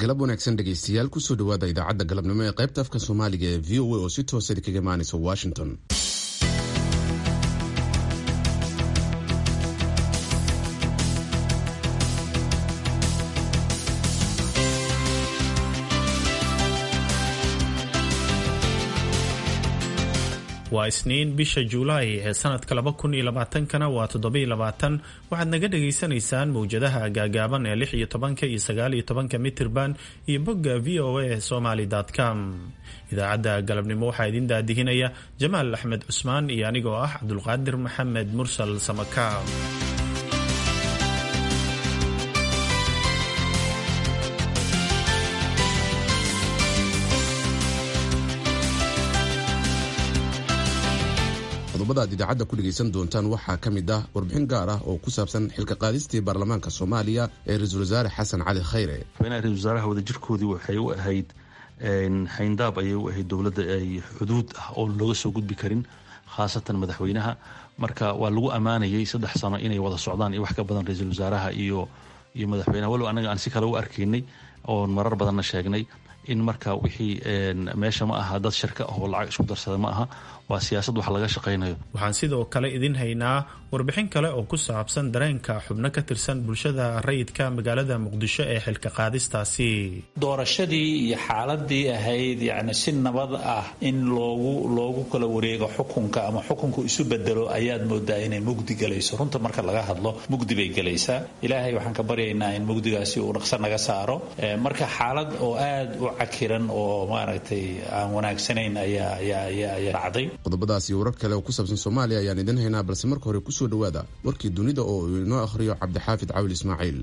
galab wanaagsan dhegaystayaal kusoo dhawaada idaacadda galabnimo ee qaybta afka soomaaliga ee v o a oo si toosa kaga imaanaysa washington waa isniin bisha juulaay ee sanadka laba kun iyo labaatankana waa toddobiyo labaatan waxaad naga dhagaysanaysaan mowjadaha gaagaaban ee lix iyo tobanka iyo sagaal iyo tobanka mitirban iyo bogga v o a somaly com idaacadda galabnimo waxaa idin daadihinaya jamaal axmed cusmaan iyo anigoo ah cabdulqaadir maxamed mursal samakaab qodobada aad idaacadda ku dhegaysan doontaan waxaa ka mid ah warbixin gaar ah oo ku saabsan xilka qaadistii baarlamaanka soomaaliya ee ra-iisul wasaare xasan cali khayre ra-isul wasaaraha wadajirkoodii waxay u ahayd xayndaab ayay u ahayd dowladda ay xuduud ah oo looga soo gudbi karin khaasatan madaxweynaha marka waa lagu ammaanayay saddex sano inay wada socdaan iyo wax ka badan ra-iisul wasaaraha iyo iyo madaxweynaha walow anaga aan si kale u arkaynay oon marar badanna sheegnay in marka wixii meesha ma aha dad shirka ah oo lacag isku darsada ma aha waa siyaasad wax laga shaqaynayo waxaan sidoo kale idin haynaa warbixin kale oo ku saabsan dareenka xubno ka tirsan bulshada rayidka magaalada muqdisho ee xilka qaadistaasi doorashadii iyo xaaladii ahayd yacni si nabad ah in loogu loogu kala wareego xukunka ama xukunku isu bedelo ayaad moodaa inay mugdi galayso runta marka laga hadlo mugdi bay gelaysaa ilaahay waxaan ka baryaynaa in mugdigaasi uu dhaqso naga saaro marka xaalad oo aad u cakiran oo maaragtay aan wanaagsanayn ayaa ayaa ayaa ayaa dhacday qodobadaas iyo warar kale oo ku saabsan soomaaliya ayaan idin haynaa balse marka hore kusoo dhawaada warkii dunida oo uu inoo akhriyo cabdixaafid cawil ismaaciil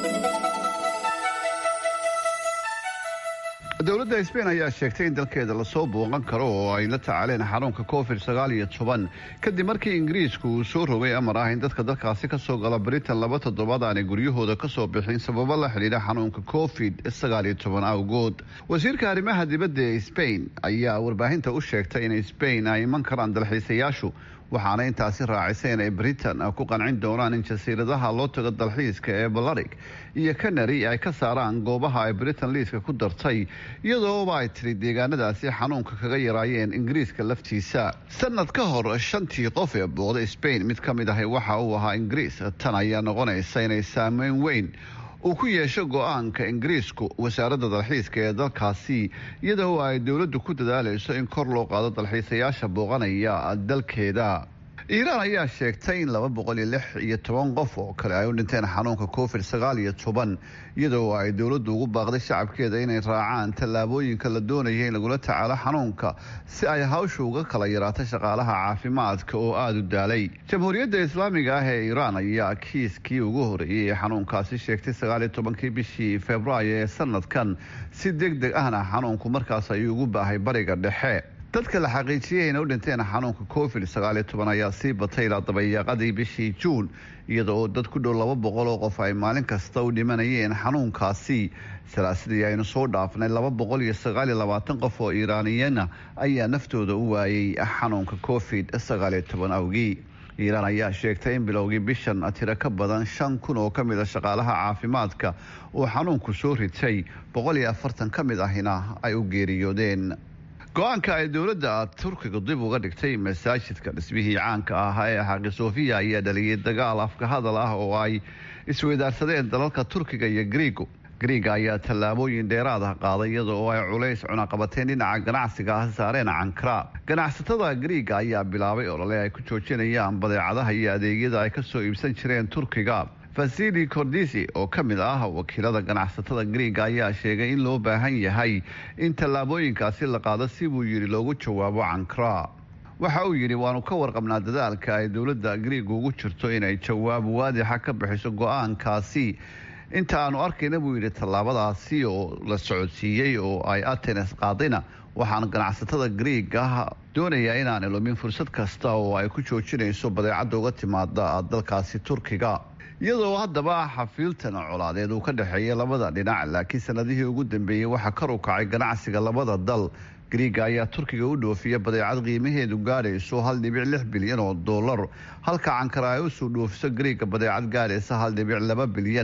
dowladda sbain ayaa sheegtay in dalkeeda lasoo booqan karo oo ay la tacaaleen xanuunka covid sagaal iyo toban kadib markii ingiriisku uu soo rogay amar ah in dadka dalkaasi kasoo gala britain laba toddobaad aanay guryahooda kasoo bixin sababo la xidhiidha xanuunka covid sagaal iyo toban awgood wasiirka arrimaha dibadda ee sbain ayaa warbaahinta u sheegtay in sbain ay iman karaan dalxiisayaashu waxaana intaasi raacisay inay britain ku qancin doonaan in jasiiradaha loo tago dalxiiska ee balarig iyo kanari ay ka saaraan goobaha ay britain liiska ku dartay iyadooba ay tiri deegaanadaasi xanuunka kaga yaraayeen ingiriiska laftiisa sanad ka hor shantii qof ee booqda sbain mid ka mid ahi waxa uu ahaa ingiriis tan ayaa noqonaysa inay saameyn weyn uu ku yeesho go-aanka ingiriisku wasaaradda dalxiiska ee dalkaasi iyadoo ay dowladdu ku dadaalayso in kor loo qaado dalxiisayaasha booqanaya dalkeeda iiraan ayaa sheegtay in laba boqol iyo lix iyo toban qof oo kale ay u dhinteen xanuunka covid sagaal iyo toban iyadoo ay dowladdu ugu baaqday shacabkeeda inay raacaan tallaabooyinka la doonaya in lagula tacaalo xanuunka si ay hawsha uga kala yaraato shaqaalaha caafimaadka oo aada u daalay jamhuuriyadda islaamiga ah ee iiraan ayaa kiiskii ugu horeeyey ee xanuunkaasi sheegtay sagaal iyo tobankii bishii februaayo ee sanadkan si deg deg ahna xanuunku markaas ayuu ugu baahay bariga dhexe dadka la xaqiijiyay inay u dhinteen xanuunka covid sagaal iyo toban ayaa sii batay ilaa dabayaaqadii bishii juun iyada oo dad ku dhow laba boqol oo qof ay maalin kasta u dhimanayeen xanuunkaasi salaasadii aynu soo dhaafnay laba boqol iyo sagaal iyo labaatan qof oo iiraaniyana ayaa naftooda u waayey xanuunka covid sagaal iyo toban awgii iiraan ayaa sheegtay in bilowgii bishan tiro ka badan shan kun oo ka mid a shaqaalaha caafimaadka uu xanuunku soo ritay boqol iyo afartan ka mid ahina ay u geeriyoodeen go-aanka ay dowladda turkiga dib uga dhigtay masaajidka dhismihii caanka ahaa ee xaqi sofiya ayaa dhaliyay dagaal afka hadal ah oo ay isweydaarsadeen dalalka turkiga iyo griigo griiga ayaa tallaabooyin dheeraad ah qaaday iyada oo ay culays cunaqabateen dhinaca ganacsiga ah saareen cankara ganacsatada griiga ayaa bilaabay olole ay ku joojinayaan badeecadaha iyo adeegyada ay kasoo iibsan jireen turkiga fasili cordisi oo ka mid ah wakiilada ganacsatada griiga ayaa sheegay in loo baahan yahay in tallaabooyinkaasi la qaado si buu yidhi loogu jawaabo cankara waxa uu yidhi waanu ka warqabnaa dadaalka ay dowladda griiga ugu jirto inay jawaab waadixa ka bixiso go-aankaasi inta aanu arkayna buu yidhi tallaabadaasi oo la socodsiiyey oo ay atenes qaadayna waxaan ganacsatada griiga doonayaa inaan ilumin fursad kasta oo ay ku joojinayso badeecadda uga timaada dalkaasi turkiga iyadoo haddaba xafiiltan colaadeed uu ka dhexeeya labada dhinac laakiin sanadihii ugu dambeeyey waxaa kar u kacay ganacsiga labada dal griiga ayaa turkiga u dhoofiya badeecad qiimaheedu gaadhayso hal dhibic lix bilyan oo dollar halka cankara ay usoo dhoofiso griiga badeecad gaadhaysa hal dhibic laba bilyan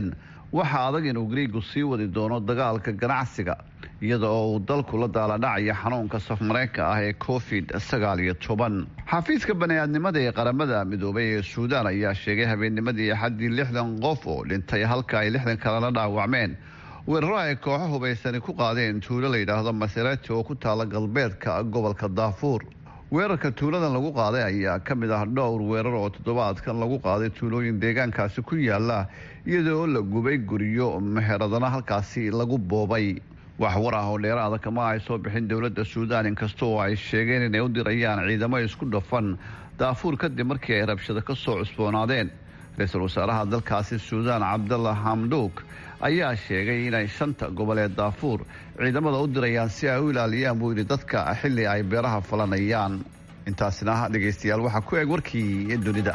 waxaa adag inuu griigu sii wadi doono dagaalka ganacsiga iyada oo uu dalku la daaladhacaya xanuunka safmareenka ah ee covid sagaal iyo toban xafiiska bani-aadnimada ee qaramada midoobay ee suudaan ayaa sheegay habeennimadii axaddii lixdan qof oo dhintay halka ay lixdan kalena dhaawacmeen weeraro ay kooxo hubaysani ku qaadeen tuulo la yidhaahdo maserati oo ku taala galbeedka gobolka daafuur weerarka tuuladan lagu qaaday ayaa ka mid ah dhowr weerar oo toddobaadkan lagu qaaday tuulooyin deegaankaasi ku yaala iyadoo la gubay guryo meheradana halkaasi lagu boobay wax war ah oo dheeraada kama ay soo bixin dowladda suudaan inkasta oo ay sheegeen inay u dirayaan ciidamo isku dhafan daafuur kadib markii ay rabshado ka soo cusboonaadeen ra-iisul wasaaraha dalkaasi suudaan cabdalla hamduuk ayaa sheegay inay shanta goboleed daafuur ciidamada u dirayaan si ay u ilaaliyaan buu yidhi dadka xilli ay beeraha falanayaan intaasina dhegaystayaal waxaa ku eg warkii dunida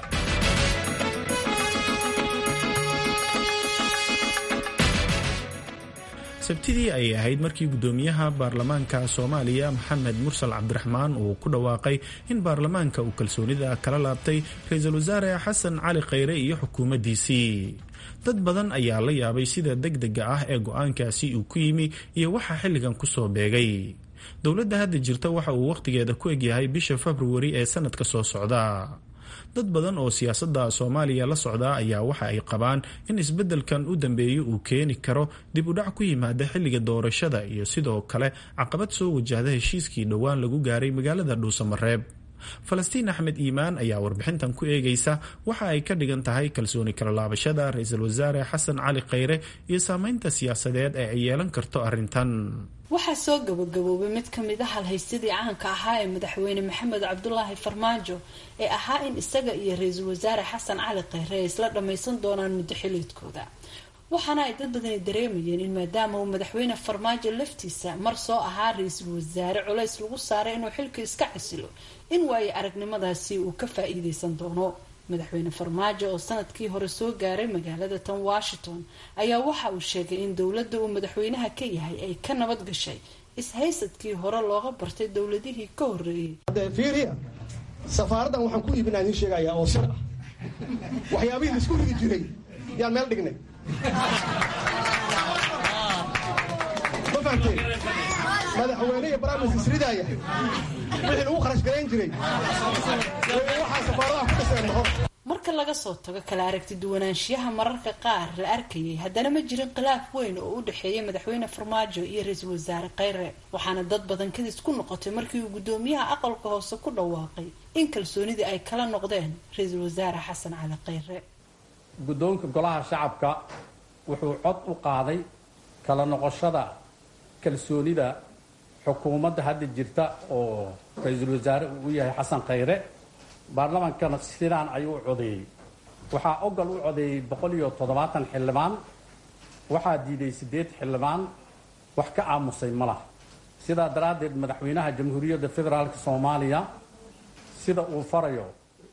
sabtidii ayay ahayd markii guddoomiyaha baarlamaanka soomaaliya maxamed mursal cabdiraxmaan uu ku dhawaaqay in baarlamaanka uu kalsoonida kala laabtay ra-iisul wasaare xasan cali khayre iyo xukuumaddiisii dad badan ayaa la yaabay sida degdega ah ee go-aankaasi uu ku yimi iyo waxaa xilligan kusoo beegay dowladda hadda jirta waxa uu wakhtigeeda ku egyahay bisha februari ee sanadka soo socda dad badan oo siyaasadda soomaaliya la socdaa ayaa waxa ay qabaan in isbeddelkan u dambeeyo uu keeni karo dib u dhac ku yimaada xilliga doorashada iyo sidoo kale caqabad soo wajahda heshiiskii dhowaan lagu gaaray magaalada dhuusamareeb falastiin axmed iimaan ayaa warbixintan ku eegaysa waxa ay ka dhigan tahay kalsooni kala laabashada ra-iisul wasaare xasan cali khayre iyo saameynta siyaasadeed ee ay yeelan karto arrintan waxaa soo gabagaboobay mid ka mid a halhaysadii caanka ahaa ee madaxweyne maxamed cabdulaahi farmaajo ee ahaa in isaga iyo ra-iisul wasaare xasan cali khayre ay isla dhammaysan doonaan muddo xiliedkooda waxaana ay dad badani dareemayeen in maadaama uu madaxweyne farmaajo laftiisa mar soo ahaa ra-iisul wasaare culays lagu saaray inuu xilka iska casilo in waayo aragnimadaasi uu ka faa-iideysan doono madaxweyne farmaajo oo sanadkii hore soo gaaray magaalada tan washington ayaa waxa uu sheegay in dowladda uu madaxweynaha ka yahay ay ka nabad gashay ishaysadkii hore looga bartay dowladihii ka horeeyey fiiriya safaaraddan waxaan ku iibinaa idiin sheegayaa oo sir ah waxyaabihii la isku ridi jiray yaan meel dhignay ma fahamteen madaxweyne iyo baraamis isridaaya wixii lagu kharash garayn jiray waxaa safaaradaha ku dhiseen noqon marka laga soo tago kala aragti duwanaanshiyaha mararka qaar la arkayay haddana ma jirin khilaaf weyn oo u dhexeeya madaxweyne farmaajo iyo ra-iisul wasaare khayre waxaana dad badan kadis ku noqotay markii uu guddoomiyaha aqalka hoose ku dhawaaqay in kalsoonidii ay kala noqdeen ra-iisul wasaare xasan cali khayre guddoonka golaha shacabka wuxuu cod u qaaday kala noqoshada kalsoonida xukuumadda hadda jirta oo ra-iisul wasaare uu u yahay xasan khayre baarlamaankana sidaan ayuu u codeeyey waxaa ogal u codeeyey boqol iyo toddobaatan xildhibaan waxaa diiday siddeed xildhibaan wax ka aamusay ma laha sidaa daraaddeed madaxweynaha jamhuuriyadda federaalka soomaaliya sida uu farayo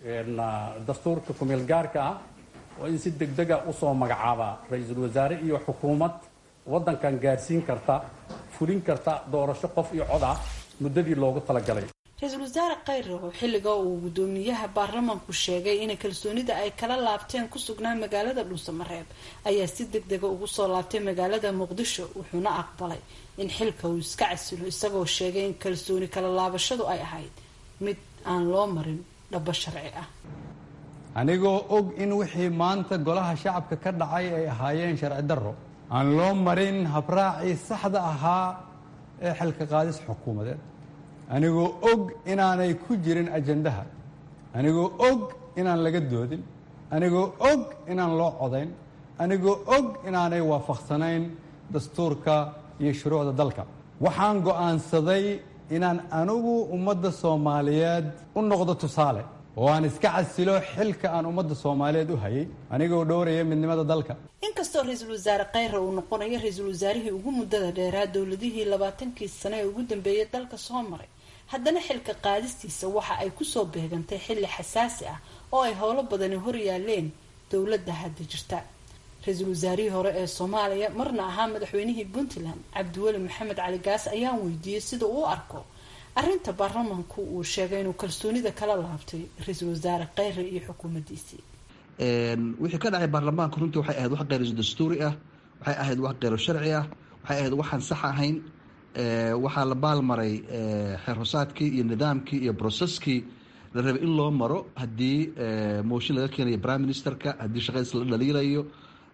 dastuurka kumeel gaarka ah oo in si degdega usoo magacaabaa ra-iisul wasaare iyo xukuumad waddankan gaarsiin karta fulin karta doorasho qof iyo cod ah muddadii loogu talagalay ra-iisul wasaare khayre oo xilliga uu guddoomiyaha baarlamaanku sheegay inay kalsoonida ay kala laabteen ku sugnaa magaalada dhuusamareeb ayaa si deg dega ugu soo laabtay magaalada muqdisho wuxuuna aqbalay in xilka uu iska casilo isagoo sheegay in kalsooni kala laabashadu ay ahayd mid aan loo marin dhabo sharci ah anigoo og in wixii maanta golaha shacabka ka dhacay ay ahaayeen sharci darro aan loo marin habraacii saxda ahaa ee xilka qaadis xukuumadeed anigoo og inaanay ku jirin ajandaha anigoo og inaan laga doodin anigoo og inaan loo codayn anigoo og inaanay waafaqsanayn dastuurka iyo shuruucda dalka waxaan go'aansaday inaan anigu ummadda soomaaliyeed u noqdo tusaale oo aan iska casilo xilka aan ummadda soomaaliyeed u hayay anigoo dhowraya midnimada dalka inkastoo ra-iisul wasaare khayre uu noqonayo ra-iisul wasaarihii ugu muddada dheeraa dowladihii labaatankii sane ee ugu dambeeyay dalka soo maray haddana xilka qaadistiisa waxa ay kusoo beegantay xilli xasaasi ah oo ay howlo badani hor yaaleen dowladda hadda jirta ra-iisul wasaarihii hore ee soomaaliya marna ahaa madaxweynihii puntland cabdiweli maxamed cali gaas ayaan weydiiyey sida uu u arko arrinta baarlamaanku uu sheegay inuu kalsoonida kala laabtay ra-iisul wasaare khayre iyo xukuumaddiisii wixii ka dhacay baarlamaanka runtii waxay ahayd wax khayr dastuuri ah waxay ahayd wax qeyro sharci ah waxay ahayd waxaan sax ahayn waxaa la baalmaray xeerhosaadkii iyo nidaamkii iyo broseskii la rabay in loo maro haddii mooshin laga keenayo prime ministerka haddii shaqadiis la dhaliilayo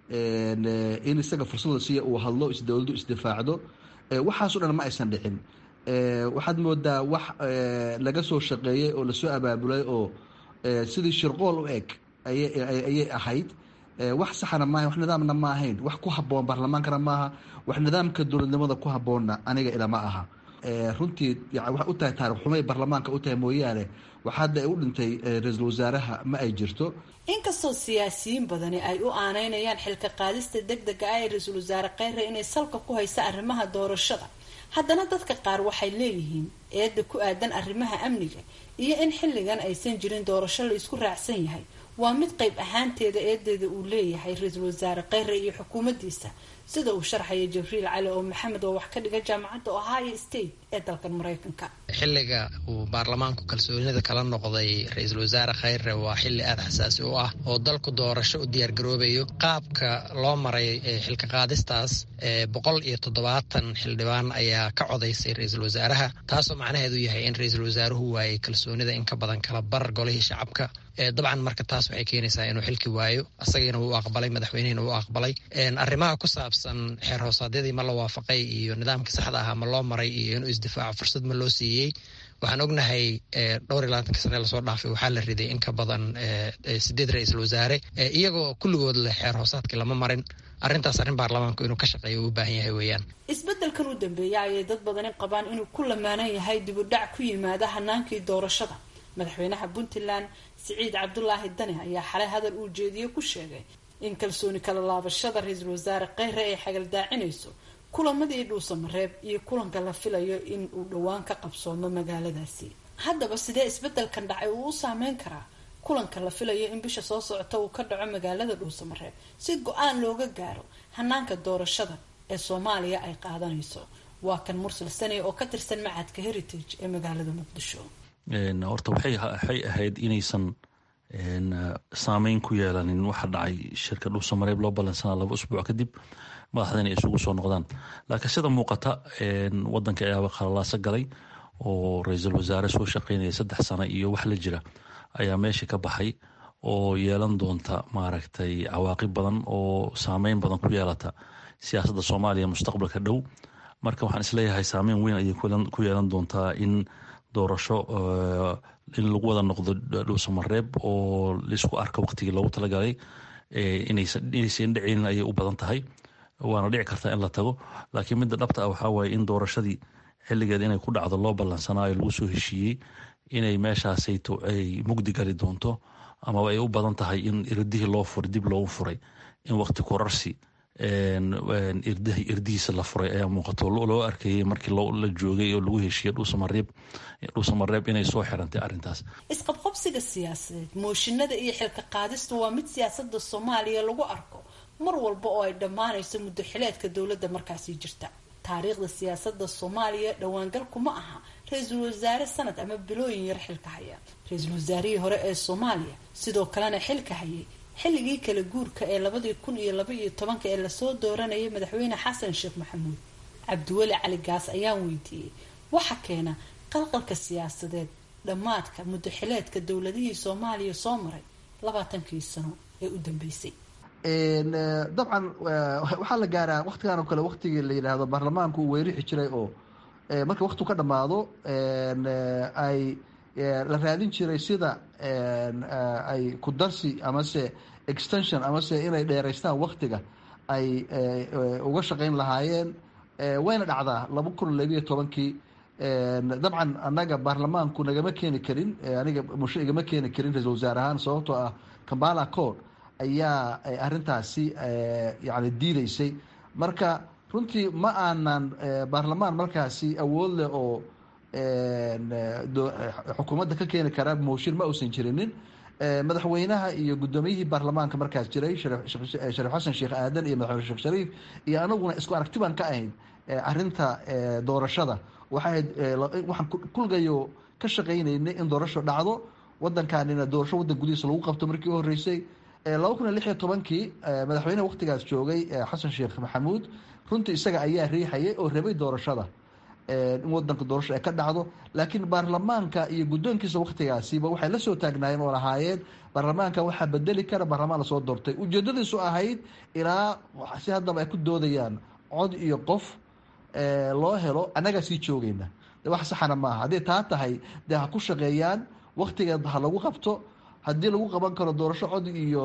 in isaga fursad la siiya uu hadlo isdowladdu isdifaacdo waxaaso dhan ma aysan dhicin waxaad moodaa wax laga soo shaqeeyey oo lasoo abaabulay oo sidii shirqool u eg ayay ahayd wax saxana maaha wax nidaamna ma ahayn wax ku haboon baarlamaankana maaha wax nidaamka dowladnimada ku haboonna aniga ilama aha runtii waxay u tahay taarikh xumay baarlamaanka u tahay mooyaane wax hadda ay u dhintay ra-iisul wasaaraha ma ay jirto inkastoo siyaasiyiin badani ay u aaneynayaan xilka qaadista deg dega ah ee ra-iisul wasaare kheyre inay salka ku haysa arrimaha doorashada haddana dadka qaar waxay leeyihiin eedda ku aadan arrimaha amniga iyo in xilligan aysan jirin doorasho la isku raacsan yahay waa mid qayb ahaanteeda eedeeda uu leeyahay ra-iisul wasaare kheyre iyo xukuumaddiisa sida uu sharxaya jibriil cali oo maxamed oo wax ka dhiga jaamacadda ohio state ee dalkan maraykanka xilliga uu baarlamaanku kalsoonida kala noqday ra-iisul wasaare kheyre waa xilli aada xasaasi u ah oo dalku doorasho u diyaargaroobayo qaabka loo maray xilka qaadistaas boqol iyo toddobaatan xildhibaan ayaa ka codaysay ra-iisul wasaaraha taasoo macnaheedu yahay in ra-iisul wasaaruhu waayay kalsoonida in ka badan kala bar golihii shacabka dabcan marka taas waxay keenaysaa inuu xilki waayo asagiina wuu aqbalay madaxweynihina wuu aqbalay arrimaha ku saabsan xeer hoosaadyadii ma la waafaqay iyo nidaamkii saxda ahaa ma loo maray iyo inuu isdifaaco fursad ma loo siiyey waxaan ognahay dhowr iyo labaatanka sane lasoo dhaafay waxaa la riday in ka badan sideed ra-iisul wasaare iyagoo kulligood leh xeer hoosaadkii lama marin arrintaas arrin baarlamaanku inuu ka shaqeeyo uu u baahan yahay weeyaan isbeddelkan u dambeeya ayay dad badani qabaan inuu ku lamaanan yahay dibudhac ku yimaada hanaankii doorashada madaxweynaha puntland siciid cabdulaahi dane ayaa xalay hadal uu jeediye ku sheegay in kalsooni kala laabashada ra-iisul wasaare kheyre ay xagaldaacinayso kulamadii dhuusamareeb iyo kulanka la filayo in uu dhowaan ka qabsoomo magaaladaasi haddaba sidee isbeddelkan dhacay uu u saameyn karaa kulanka la filayo in bisha soo socota uu ka dhaco magaalada dhuusamareeb si go-aan looga gaaro hanaanka doorashada ee soomaaliya ay qaadanayso waa kan mursal sane oo ka tirsan macadka heritage ee magaalada muqdisho horta waxay ahayd inaysan saameyn ku yeelanin waxa dhacay shirka dhuusamareeb loo ballansanaa laba usbuuc kadib madaxda inay isugu soo noqdaan laakiin sida muuqata wadanka ayaaba khalalaaso galay oo ra-iisul wasaare soo shaqeynaya saddex sano iyo wax la jira ayaa meesha ka baxay oo yeelan doonta maaragtay cawaaqib badan oo saameyn badan ku yeelata siyaasadda soomaaliya mustaqbalka dhow marka waxaan isleeyahay saameyn weyn ayay ku yeelan doontaa in doorasho in lagu wada noqdo dhuusamareeb oo laisku arka waqtigii loogu talagalay inaysan dhicinin ayay u badan tahay waana dhici kartaa in la tago laakiin midda dhabta ah waxaa waaye in doorashadii xilligeed inay ku dhacdo loo ballansanaayo lagu soo heshiiyey inay meeshaasayto ay mugdi gali doonto amaba ay u badan tahay in irdihii loo furay dib loogu furay in waqti kurarsi irdihiisa la furay ayaa muuqato loo arkayay markii la joogay oo lagu heshiiyey dhuusamareeb dhuusamareeb inay soo xirantay arrintaas isqabqabsiga siyaasadeed mooshinada iyo xilka qaadistu waa mid siyaasada soomaaliya lagu arko mar walba oo ay dhammaanayso muddo xileedka dowladda markaasi jirta taariikhda siyaasada soomaaliya dhowaangal kuma aha ra-iisul wasaare sanad ama bilooyin yar xilka haya ra-iisul wasaarihii hore ee soomaaliya sidoo kalena xilka hayay xilligii kala guurka ee labadii kun iyo laba iyo tobanka ee lasoo dooranayay madaxweyne xasan sheekh maxamuud cabdiweli cali gaas ayaan weydiiyey waxa keena qalqalka siyaasadeed dhammaadka muddo xileedka dowladihii soomaaliya soo maray labaatankii sano ee u dambeysay dabcan waxaa la gaaraa waktigan oo kale waktigii la yidhaahdo baarlamaanku uu weerixi jiray oo marka waktu ka dhammaado ay la raadin jiray sida ay ku darsi amase extension amase inay dheeraystaan waktiga ay uga shaqeyn lahaayeen wayna dhacdaa laba kun labiyo tobankii dabcan annaga baarlamaanku nagama keeni karin aniga musho igama keeni karin ra-isul wasaare ahaan sababtoo ah kambala code ayaa arintaasi yani diideysay marka runtii ma aanan baarlamaan markaasi awood leh oo xukuumadda ka keeni kara mooshin ma uusan jirinin madaxweynaha iyo guddoomiyihii baarlamaanka markaas jiray shariif xasan sheekh aadan iyo madaxweyne sheekh shariif iyo anaguna isku aragti baan ka ahayn arinta doorashada waxay waxaan kulgayo ka shaqaynaynay in doorasho dhacdo wadankaanina doorasho waddan gudihiisa lagu qabto markii u horreysay laba kun iyo lix iyo tobankii madaxweyneha waktigaas joogay xasan sheekh maxamuud runtii isaga ayaa riixayay oo rabay doorashada in wadanka doorasho ay ka dhacdo laakiin baarlamaanka iyo guddoonkiisa waktigaasiba waxay la soo taagnaayeen oo lahaayeen baarlamaanka waxaa bedeli kara baarlamaan lasoo doortay ujeedadiisu ahayd ilaa si haddaba ay ku doodayaan cod iyo qof loo helo annagaa sii joogayna de wax saxana maaha hadday taa tahay dee ha ku shaqeeyaan waktigeed ha lagu qabto haddii lagu qaban karo doorasho cod iyo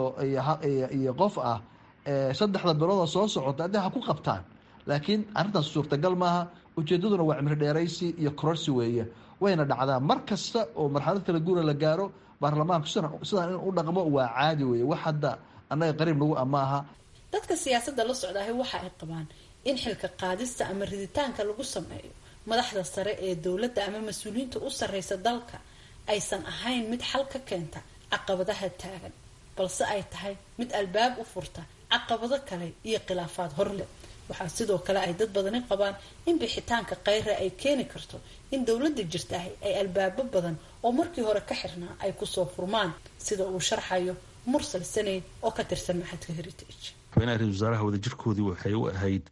iyo qof ah saddexda bilooda soo socota haddii ha ku qabtaan laakiin arrintaas suurtagal maaha ujeedaduna waa cimri dheeraysi iyo kororsi weeye wayna dhacdaa mar kasta oo marxalad kala guura la gaaro baarlamaanku sidaan in u dhaqmo waa caadi weeye wax hadda annaga qariib nagu amaaha dadka siyaasadda la socdaahay waxa ay qabaan in xilka qaadista ama riditaanka lagu sameeyo madaxda sare ee dowladda ama mas-uuliyiinta u sarreysa dalka aysan ahayn mid xal ka keenta caqabadaha taagan balse ay tahay mid albaab u furta caqabado kale iyo khilaafaad horleh waxaa sidoo kale ay dad badani qabaan in bixitaanka kheyra ay keeni karto in dowladda jirtaah ay albaabo badan oo markii hore ka xirnaa ay kusoo furmaan sida uu sharxayo mursal saneyd oo ka tirsan maxadka heritage madaxweynaha ra-isul wasaaraha wadajirkoodii waxay u ahayd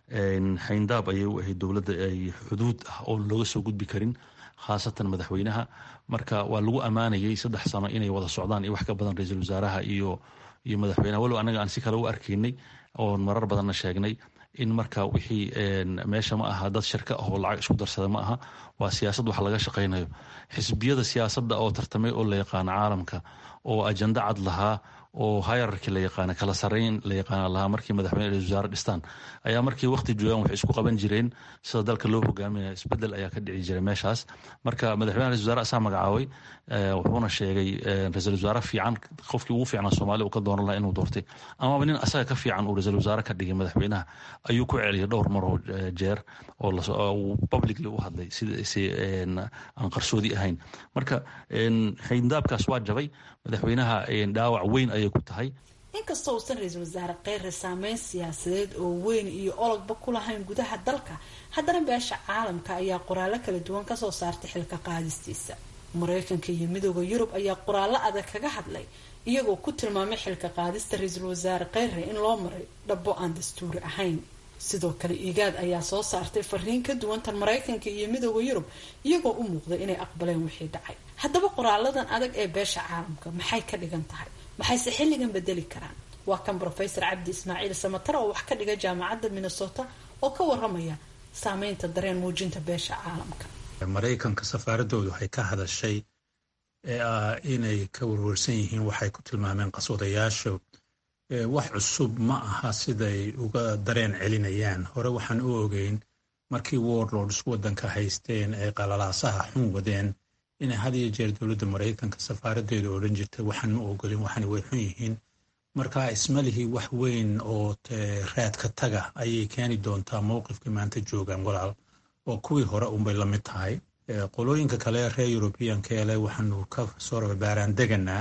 xayndaab ayay u ahayd dowladda ay xuduud ah oo looga soo gudbi karin khaasatan madaxweynaha marka waa lagu ammaanayay saddex sano inay wada socdaan iyo wax ka badan ra-iisul wasaaraha iyo iyo madaxweynaha walow annaga aan si kale u arkaynay oon marar badanna sheegnay in marka wixii meesha ma aha dad shirka ah oo lacag isku darsada ma aha waa siyaasad wax laga shaqaynayo xisbiyada siyaasadda oo tartamay oo la yaqaano caalamka oo ajanda cad lahaa oo hayararki la yaqaana kala sareyn la yaqaana lahaa markii madaxweyne ra-isul wasaare dhistaan ayaa markii waqti joogaan waxay isku qaban jireen sida dalka loo hogaaminaya isbedel ayaa ka dhici jiray meeshaas marka madaxweyne ra-isul wasaare asaa magacaabay wuxuuna sheegay ra-isul wasaare fiican qofkii ugu fiicnaa soomaaliya uu ka dooran lahaa inuu doortay amaba nin asaga ka fiican uu ra-isul wasaare ka dhigay madaxweynaha ayuu ku celiyay dhowr maroo jeer oo uu publicly u hadlay si aan qarsoodi ahayn marka xayndaabkaas waa jabay madaxweynaha dhaawac weyn ayay ku tahay inkastoo uusan ra-iisul wasaare kheyre saameyn siyaasadeed oo weyn iyo ologba ku lahayn gudaha dalka haddana beesha caalamka ayaa qoraallo kala duwan kasoo saartay xilka qaadistiisa mareykanka iyo midooda yurub ayaa qoraallo adag kaga hadlay iyagoo ku tilmaamay xilka qaadista ra-iisul wasaare kheyre in loo maray dhabo aan dastuuri ahayn sidoo kale igaad ayaa soo saartay fariin ka duwan tan mareykanka iyo midooda yurub iyagoo u muuqday inay aqbaleen wixii dhacay haddaba qoraaladan adag ee beesha caalamka maxay ka dhigan tahay maxayse xilligan bedeli karaan waa kan rofesor cabdi ismaaciil samatar oo wax ka dhiga jaamacadda minnesota oo ka waramaya saameynta dareen muujinta beesha caalamka maraykanka safaaradoodu waxay ka hadashay inay ka warwarsan yihiin waxay ku tilmaameen qaswadayaasha wax cusub ma aha siday uga dareen celinayaan hore waxaan u ogeyn markii warlords waddanka haysteen ay qalalaasaha xun wadeen inay had iyo jeer dowladda maraykanka safaaradeedu odhan jirtay waxaan ma ogolin waxana way xun yihiin marka ismalihii wax weyn oo raadka taga ayay keeni doontaa mowqifkii maanta joogaan walaal oo kuwii hore unbay la mid tahay qolooyinka kale reer yurubiyanka ele waxaanu ka soo rababaaraan deganaa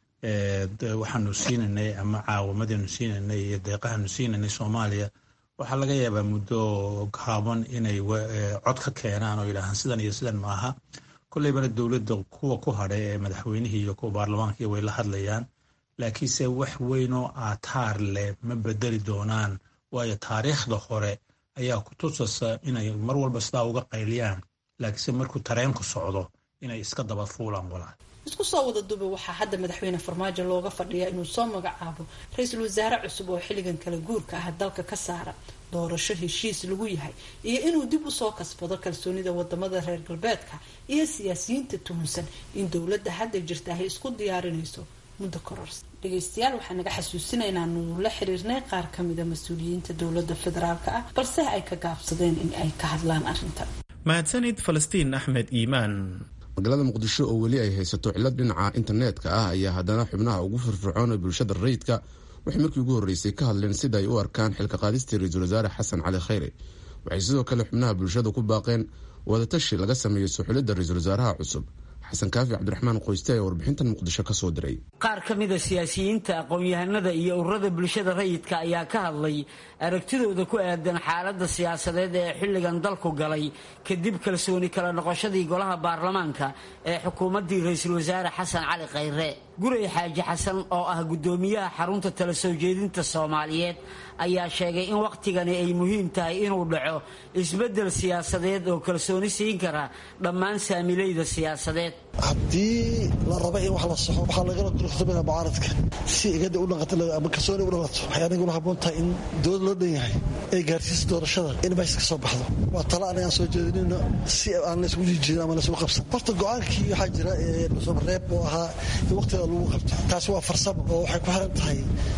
waxaanu siinanay ama caawamadanu siinanay iyo deeqahanu siinanay soomaaliya waxaa laga yaabaa muddo gaaban inay cod ka keenaan oo yidhaahaan sidan iyo sidan maaha kolleybana dowladda kuwa ku hadhay ee madaxweynihii iyo kuwa baarlamaanka way la hadlayaan laakiinse wax weynoo aataar leh ma bedeli doonaan waayo taariikhda hore ayaa ku tusasa inay mar walba sidaa uga qayliyaan laakiinse markuu tareenku socdo inay iska daba fuulaan walaal isku soo wada duba waxaa hadda madaxweyne farmaajo looga fadhiyaa inuu soo magacaabo ra-iisul wasaare cusub oo xilligan kala guurka ah dalka ka saara doorasho heshiis lagu yahay iyo inuu dib usoo kasbado kalsoonida wadamada reer galbeedka iyo siyaasiyiinta tuhunsan in dowladda hadda jirta ay isku diyaarinayso muddo kororsi dhegeystayaal waxaa naga xasuusinaynaa nuu la xiriirnay qaar kamida mas-uuliyiinta dowladda federaalk ah balse ay ka gaabsadeen in ay ka hadlaan arrintan mahadsanid falastiin axmed iimaan magaalada muqdisho oo weli ay haysato cillad dhinaca internetka ah ayaa haddana xubnaha ugu firfircoon ee bulshada rayidka waxay markii ugu horreysay ka hadleen sida ay u arkaan xilka qaadistii ra-iisul wasaare xasan cali khayre waxay sidoo kale xubnaha bulshada ku baaqeen wadatashi laga sameeyo suxulidda ra-iisul wasaaraha cusub xasan kaafi cabdiraxmaan qoyste ayaa warbixintan muqdisho ka soo diray qaar ka mida siyaasiyiinta aqoon-yahanada iyo ururada bulshada rayidka ayaa ka hadlay aragtidooda ku aadan xaaladda siyaasadeed ee xilligan dalku galay kadib kalsooni kala noqoshadii golaha baarlamaanka ee xukuumaddii ra-iisul wasaare xasan cali khayre guray xaaji xasan oo ah guddoomiyaha xarunta tala soo jeedinta soomaaliyeed ayaa sheegay in wakhtigani ay muhiim tahay inuu dhaco isbeddel siyaasadeed oo kalsooni siin kara dhammaan saamilayda siyaasadeed haddii la raba in wax la soxo waxaa lagala kulsamina mucaaradka si igada u dhaqato ama kalsooni u dhalato waxay aniguna habboon tahay in dowlad loo dhan yahay ay gaarsiisa doorashada in meesha ka soo baxdo waa talo anagaan soo jeedinino si aan laysgu jijirin ama laysgu qabsan horta go-aankii waxaa jira dhuusamareeb oo ahaa in waqtiga lagu qabto taasi waa farsamo oo waxay ku xiran tahay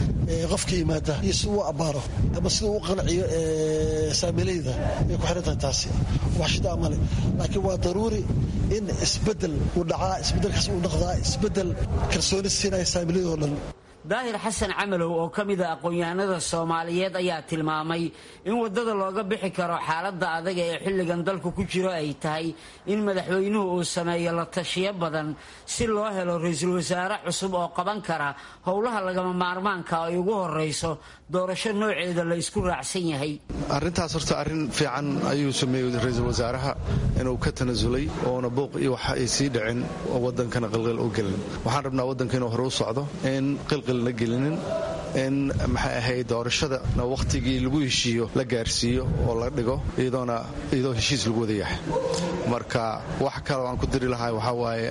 qofka yimaada iyo si uu abbaaro ama sida uu qanciyo saamilayda ay ku xiran tahay taasi wax shidaa male laakiin waa daruuri in isbedel uu dhacaa isbedelkaas uu noqdaa isbedel kalsooni siinaya saamilayadoo dhan daahir xasan camalow oo ka mid a aqoon-yahanada soomaaliyeed ayaa tilmaamay in waddada looga bixi karo xaaladda adag ee xilligan dalku ku jiro ay tahay in madaxweynuhu uu sameeyo la tashiyo badan si loo helo ra-iisul wasaare cusub oo qaban kara howlaha lagama maarmaanka ay ugu horrayso doorasho nooceeda la isku raacsan yahay arrintaas horta arrin fiican ayuu sameeyey ra-iisul wasaaraha inuu ka tanasulay oona buuq iyo waxa ay sii dhicin oo waddankana qilqil u gelin waxaan rabnaa waddanka inuu hore u socdo in qilqilna gelinin in maxay ahayd doorashadana wakhtigii lagu heshiiyo la gaarsiiyo oo la dhigo iyadoona iyadoo heshiis lagu wada yahay marka wax kaloo aan ku diri lahay waxaa waaye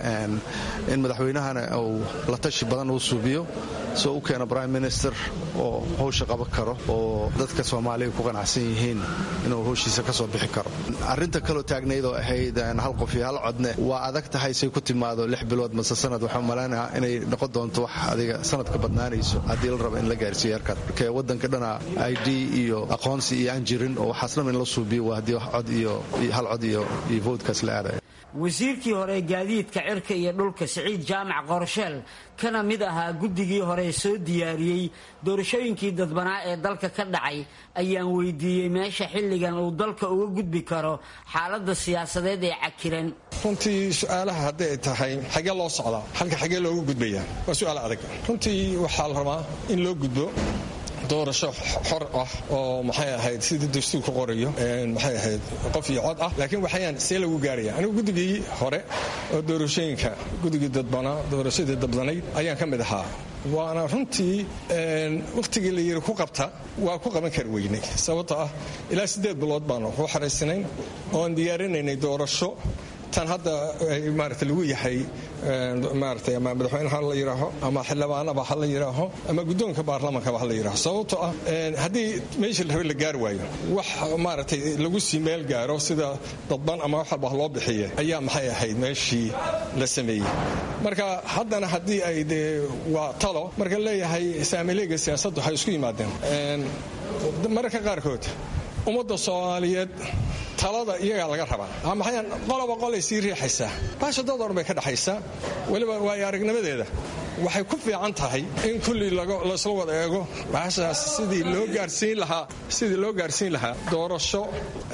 in madaxweynahana uu la tashi badan uu suubiyo soo u keena prime minister oo howsha qaban karo oo dadka soomaaliya ku qanacsan yihiin inuu howshiisa ka soo bixi karo arrinta kaloo taagnayd oo ahayd hal qof iyo hal codne waa adag tahay say ku timaado lix bilood mase sanad waxaa malaynaha inay noqon doonto wax adiga sanad ka badnaanayso haddii la raba in la gaarsiiyo yarkaas marka waddanka dhana i d iyo aqoonsi iyo aan jirin oo waxaas dhan in la suubiyo waa haddii cod iyo hal cod iyo iyo voodkaas la aadaya wasiirkii hore gaadiidka cirka iyo dhulka siciid jaamac qorsheel kana mid ahaa guddigii hore soo diyaariyey doorashooyinkii dadbanaa ee dalka ka dhacay ayaan weydiiyey meesha xilligan uu dalka uga gudbi karo xaaladda siyaasadeed ee cakiran runtii su-aalaha hadday ay tahay xagee loo socdaa halka xagee looga gudbayaa waa su-aal adag runtii waxaa la rabaa in loo gudbo doorasho xor ah oo maxay ahayd sidii dastuur ku qorayo maxay ahayd qof iyo cod ah laakiin waxayaan see lagu gaaraya anigu guddigii hore oo doorashooyinka guddigii dadbanaa doorashadii dabdanayd ayaan ka mid ahaa waana runtii wakhtigii la yiri ku qabta waa ku qaban kari weynay sababto ah ilaa siddeed bilood baanu ku xaraysnayn oon diyaarinaynay doorasho tan hadda maarata lagu yahay maarata ama madaxweyne ha la yidhaaho ama xildhibaanaba ha la yidhaaho ama guddoonka baarlamankaba ha la yidhaaho sababtoo ah haddii meeshii la rabe la gaari waayo wax maaragtay lagu sii meel gaaro sida dadban ama wax walba loo bixiye ayaa maxay ahayd meeshii la sameeyey marka haddana haddii ay dee waa talo marka leeyahay saamileega siyaasaddu waxay isku yimaadeen mararka qaarkood ummadda soomaaliyeed talada iyagaa laga rabaa maxayan qoloba qolay sii riixaysaa baasha dad odhan bay ka dhexaysaa weliba waayo aragnimadeeda waxay ku fiican tahay in kulli laysla wada eego baashaas sidii loo gaarsiin lahaa sidii loo gaarsiin lahaa doorasho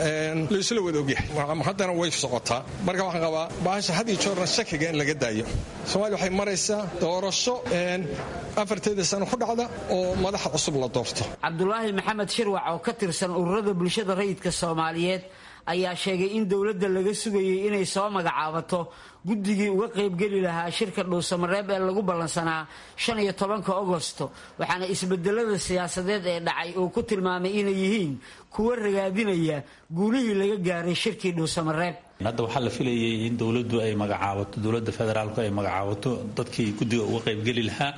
laysla wada ogyahay haddana way socotaa marka waxaan qabaa baasha had iyo joorna shakiga in laga daayo soomaaliya waxay maraysaa doorasho afarteeda sano ku dhacda oo madaxa cusub la doorto cabdulaahi maxamed shirwac oo ka tirsan ururada bulshada rayidka soomaaliyeed ayaa sheegay in dowladda laga sugayay inay soo magacaabato guddigii uga qaybgeli lahaa shirka dhuusamareeb ee lagu ballansanaa shan iyo tobanka agosto waxaana isbedelada siyaasadeed ee dhacay uu ku tilmaamay inay yihiin kuwa ragaadinaya guulihii laga gaaray shirkii dhuusamareeb hadda waxaa la filayay in dowladdu ay magacaabato dowladda federaalku ay magacaabato dadkii guddiga uga qaybgeli lahaa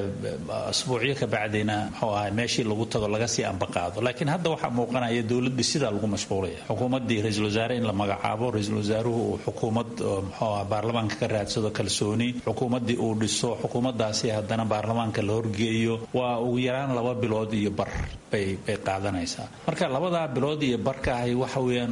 asbuucyo ka bacdina muxuu ahay meeshii lagu tago laga sii ambaqaado laakiin hadda waxaa muuqanaya dowladdii sidaa lagu mashquulaya xukuumaddii ra-iisul wasaare in la magacaabo ra-iisul wasaaruhu uu xukuumad muxuu ah baarlamaanka ka raadsado kalsooni xukuumaddii uu dhiso xukuumaddaasi haddana baarlamaanka la horgeeyo waa ugu yaraan laba bilood iyo bar bay bay qaadanaysaa marka labadaa bilood iyo barka ahi waxa weeyaan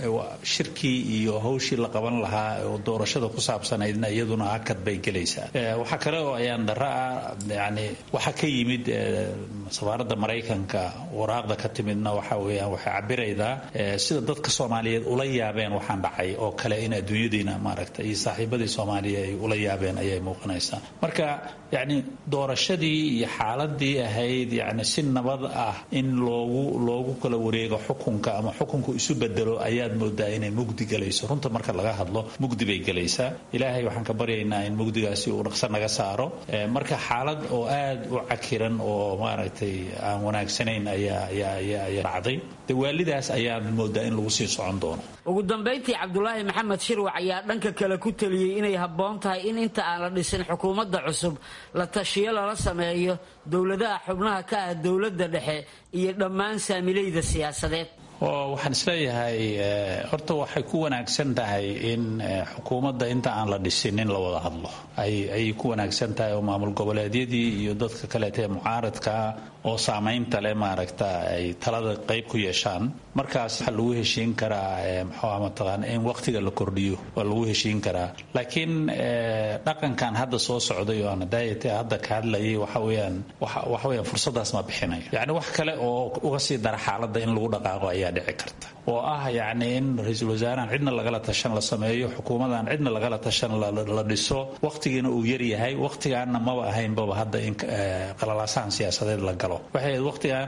shirkii iyo hawshii la qaban lahaa oo doorashada ku saabsanaydna iyaduna hakad bay gelaysaa waxaa kale oo ayaan dara ah yani waxaa ka yimid safaaradda maraykanka waraaqda ka timidna waxa weeyaan waxay cabiraydaa sida dadka soomaaliyeed ula yaabeen waxaan dhacay oo kale in adduunyadiina maaragta iyo saaxiibadii soomaaliya ay ula yaabeen ayay muuqanaysaa marka yacni doorashadii iyo xaaladii ahayd yacni si nabad ah in loogu loogu kala wareego xukunka ama xukunku isu bedelo ayaad moodaa inay mugdi galayso runta marka laga hadlo mugdi bay galaysaa ilaahay waxaan ka baryaynaa in mugdigaasi uu dhaqso naga saaro marka xaalad oo aad u cakiran oo maaragtay aan wanaagsanayn ayaa ayaa ayaa ayaa dhacday de waalidaas ayaad moodaa in lagu sii socon doono ugu dambayntii cabdulaahi maxamed shirwac ayaa dhanka kale ku teliyey inay habboon tahay in inta aan la dhisin xukuumadda cusub la tashiyo lala sameeyo dowladaha xubnaha ka ah dowladda dhexe iyo dhammaan saamilayda siyaasadeed oo waxaan isleeyahay horta waxay ku wanaagsan tahay in xukuumadda inta aan la dhisin in la wada hadlo ayay ku wanaagsan tahay oo maamul goboleedyadii iyo dadka kaleeta ee mucaaradkaa oo saamaynta leh maaragta ay talada qayb ku yeeshaan markaas waxaa lagu heshiin karaa mxua mataqaana in waqtiga la kordhiyo waa lagu heshiin karaa laakiin dhaqankan hadda soo socday oo aan daayate hadda ka hadlayay waxa weeyaan waxa weeyaan fursadaas ma bixinayo yacni wax kale oo uga sii dara xaaladda in lagu dhaqaaqo ayaa dhici karta oo ah yacni in ra-iisul wasaarahan cidna lagala tashan la sameeyo xukuumadan cidna lagala tashan la dhiso waqtigiina uu yaryahay waqtigaanna maba ahaynbaba hadda in qalalaasahan siyaasadeed la galo waxay ahayd waqtigan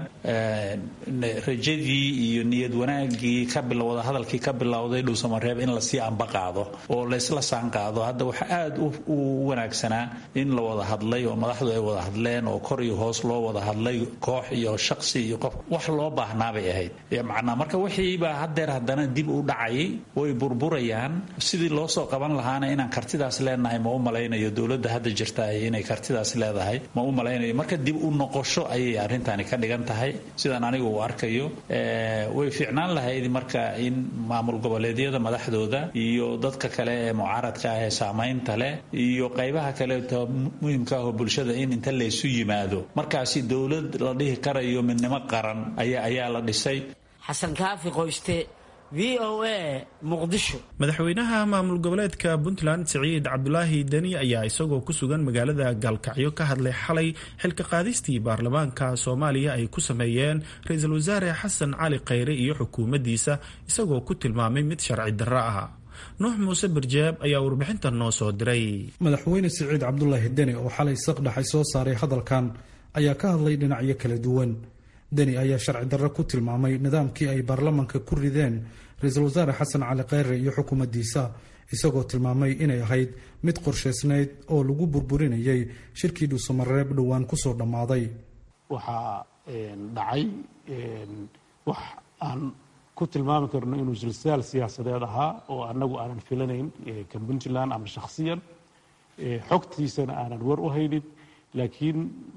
rajadii iyo niyad wanaagii ka bilowda hadalkii ka bilowday dhuusamareeb in lasii amba qaado oo laysla saan qaado hadda waxa aad u wanaagsanaa in la wada hadlay oo madaxdu ay wada hadleen oo kor iyo hoos loo wada hadlay koox iyo shaqsi iyo qof wax loo baahnaabay ahayd macnaa marka wixiibaa haddeer haddana dib u dhacayay way burburayaan sidii loo soo qaban lahaana inaan kartidaas leenahay ma u malaynayo dowladda hadda jirta inay kartidaas leedahay ma u malaynayo marka dib u noqosho ayay arrintani ka dhigan tahay sidaan anigu u arkayo way fiicnaan lahayd marka in maamul goboleedyada madaxdooda iyo dadka kale ee mucaaradka ah ee saamaynta leh iyo qaybaha kaleeto muhimka ah oo bulshada in inta laysu yimaado markaasi dowlad la dhihi karayo midnimo qaran ayaa la dhisay xasan kaafi qoyste v o a muqdisho madaxweynaha maamul goboleedka puntland siciid cabdulaahi deni ayaa isagoo ku sugan magaalada gaalkacyo ka hadlay xalay xilka qaadistii baarlamaanka soomaaliya ay ku sameeyeen ra-iisul wasaare xasan cali khayre iyo xukuumaddiisa isagoo ku tilmaamay mid sharci darro ah nuux muuse barjeeb ayaa warbixinta noo soo diray madaxweyne siciid cabdulaahi deni oo xalay saqdhaxay soo saaray hadalkan ayaa ka hadlay dhinacyo kala duwan deni ayaa sharci darro ku tilmaamay nidaamkii ay baarlamanka ku rideen ra-iisul wasaare xasan cali khayre iyo xukuumaddiisa isagoo tilmaamay inay ahayd mid qorshaysnayd oo lagu burburinayay shirkii dhuusamareeb dhowaan kusoo dhammaaday waxaa dhacay wax aan ku tilmaami karno inuu silsaal siyaasadeed ahaa oo annagu aanan filanayn kan puntland ama shakhsiyan xogtiisana aanan war u haynin laakiin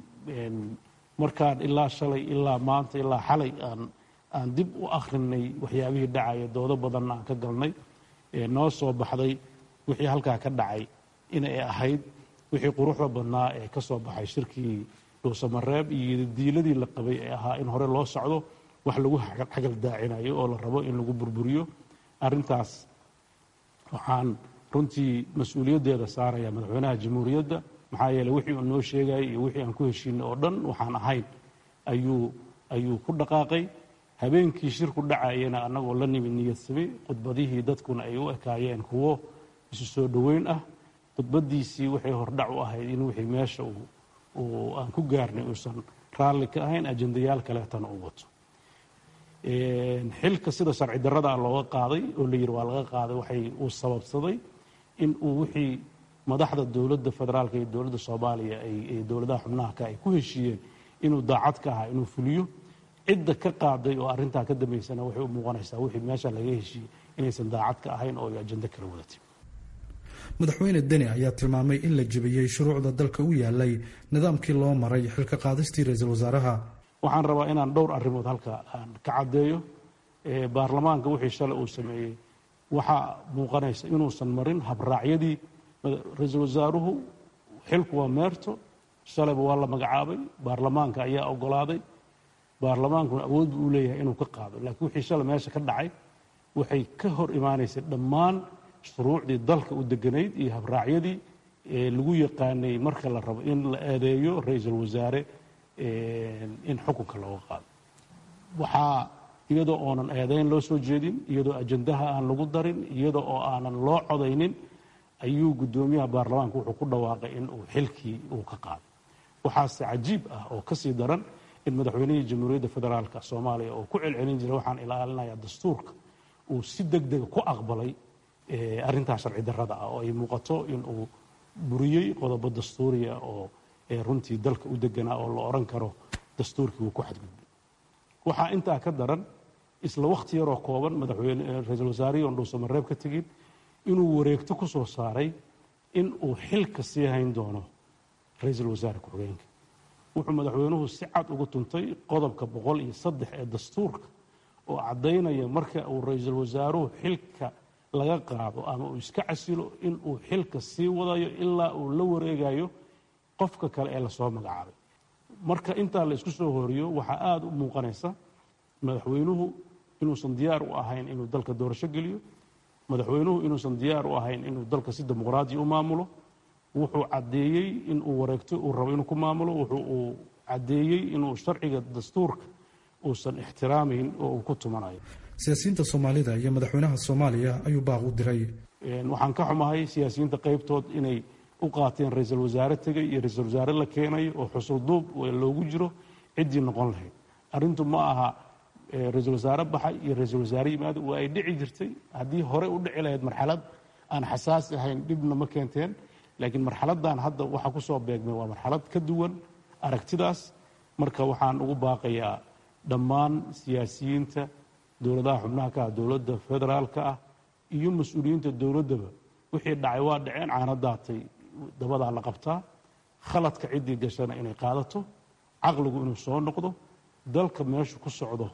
markaan ilaa shalay ilaa maanta ilaa xalay aan aan dib u akhrinay waxyaabihii dhacaya doodo badanna aan ka galnay noo soo baxday wixii halkaa ka dhacay inay ahayd wixii quruxda badnaa ee ka soo baxay shirkii dhuusamareeb iyo diiladii la qabay ee ahaa in hore loo socdo wax lagu xagal daacinayo oo la rabo in lagu burburiyo arrintaas waxaan runtii mas-uuliyaddeeda saaraya madaxweynaha jamhuuriyadda maxaa yeeley wixii uu noo sheegayay iyo wixii aan ku heshiinay oo dhan waxaan ahayn ayuu ayuu ku dhaqaaqay habeenkii shirku dhacayana annagoo la nimid niyadsami khudbadihii dadkuna ay u ekaayeen kuwo isu soo dhoweyn ah khudbaddiisii waxay hordhac u ahayd in wixii meesha uu aan ku gaarnay uusan raalli ka ahayn ajendayaal kaleetana u wato xilka sida sharci darrada looga qaaday oo la yidhi waa laga qaaday waxay uu sababsaday in uu wixii madaxda dowladda federaalka iyo dowladda soomaaliya ay dowladaha xubnaha ka ay ku heshiiyeen inuu daacad ka ahaa inuu fuliyo cidda ka qaaday oo arrintaa ka dambaysana waxay u muuqanaysaa wixii meesha laga heshiiyey inaysan daacad ka ahayn oo ay ajando kala wadatay madaxweyne deni ayaa tilmaamay in la jebiyey shuruucda dalka u yaalay nidaamkii loo maray xilka qaadistii ra-iisul wasaaraha waxaan rabaa inaan dhowr arrimood halka aan ka caddeeyo baarlamaanka wixii shalay uu sameeyey waxaa muuqanaysa inuusan marin habraacyadii ra-iisul wasaaruhu xilku waa meerto shalayba waa la magacaabay baarlamaanka ayaa ogolaaday baarlamaankuna awood buu u leeyahay inuu ka qaado laakiin wixii shalay meesha ka dhacay waxay ka hor imaanaysay dhammaan shuruucdii dalka u deganayd iyo habraacyadii lagu yaqaanay marka la rabo in la eedeeyo ra-iisul wasaare in xukunka looga qaado waxaa iyadoo oonan eedeyn loo soo jeedin iyadoo ajandaha aan lagu darin iyadoo oo aanan loo codaynin ayuu guddoomiyaha baarlamaanka wuxuu ku dhawaaqay in uu xilkii uu ka qaaday waxaase cajiib ah oo kasii daran in madaxweynihii jamhuuriyadda federaalka soomaaliya oo ku celcelin jiray waxaan ilaalinayaa dastuurka uu si deg dega ku aqbalay arrintaa sharci darrada ah oo ay muuqato in uu buriyey qodobo dastuuriya oo runtii dalka u deganaa oo la odhan karo dastuurkii wuu ku xadgudbay waxaa intaa ka daran isla wakhti yaroo kooban madaxweyne ra-iisul wasaarihii oon dhuusamareeb ka tegin inuu wareegto ku soo saaray in uu xilka sii hayn doono ra-iisul wasaare ku-xigeenka wuxuu madaxweynuhu si cad ugu tuntay qodobka boqol iyo saddex ee dastuurka oo caddaynaya marka uu ra-iisul wasaaruhu xilka laga qaado ama uu iska casilo in uu xilka sii wadayo ilaa uu la wareegayo qofka kale ee lasoo magacaabay marka intaa la isku soo horiyo waxaa aada u muuqanaysa madaxweynuhu inuusan diyaar u ahayn inuu dalka doorasho geliyo madaxweynuhu inuusan diyaar u ahayn inuu dalka si dimuqraadiya u maamulo wuxuu caddeeyey inuu wareegto uu rabo inuu ku maamulo wuxuu uu caddeeyey inuu sharciga dastuurka uusan ixtiraamayn oo uu ku tumanayo siyaasiyiinta soomaalida iyo madaxweynaha soomaaliya ayuu baaq u diray waxaan ka xumahay siyaasiyiinta qaybtood inay u qaateen ra-iisul wasaare tegay iyo ra-iisul wasaare la keenayo oo xusul duub loogu jiro ciddii noqon lahayd arrintu ma aha ra-iisul wasaare baxay iyo ra-iisul wasaare yimaado waa ay dhici jirtay haddii hore u dhici lahayd marxalad aan xasaasi ahayn dhibna ma keenteen laakiin marxaladan hadda waxaa ku soo beegmay waa marxalad ka duwan aragtidaas marka waxaan ugu baaqayaa dhammaan siyaasiyiinta dowladaha xubnaha ka ah dowladda federaalka ah iyo mas-uuliyiinta dowladdaba wixii dhacay waa dhaceen caana daatay dabadaa la qabtaa khaladka ciddii gashana inay qaadato caqligu inuu soo noqdo dalka meeshu ku socdo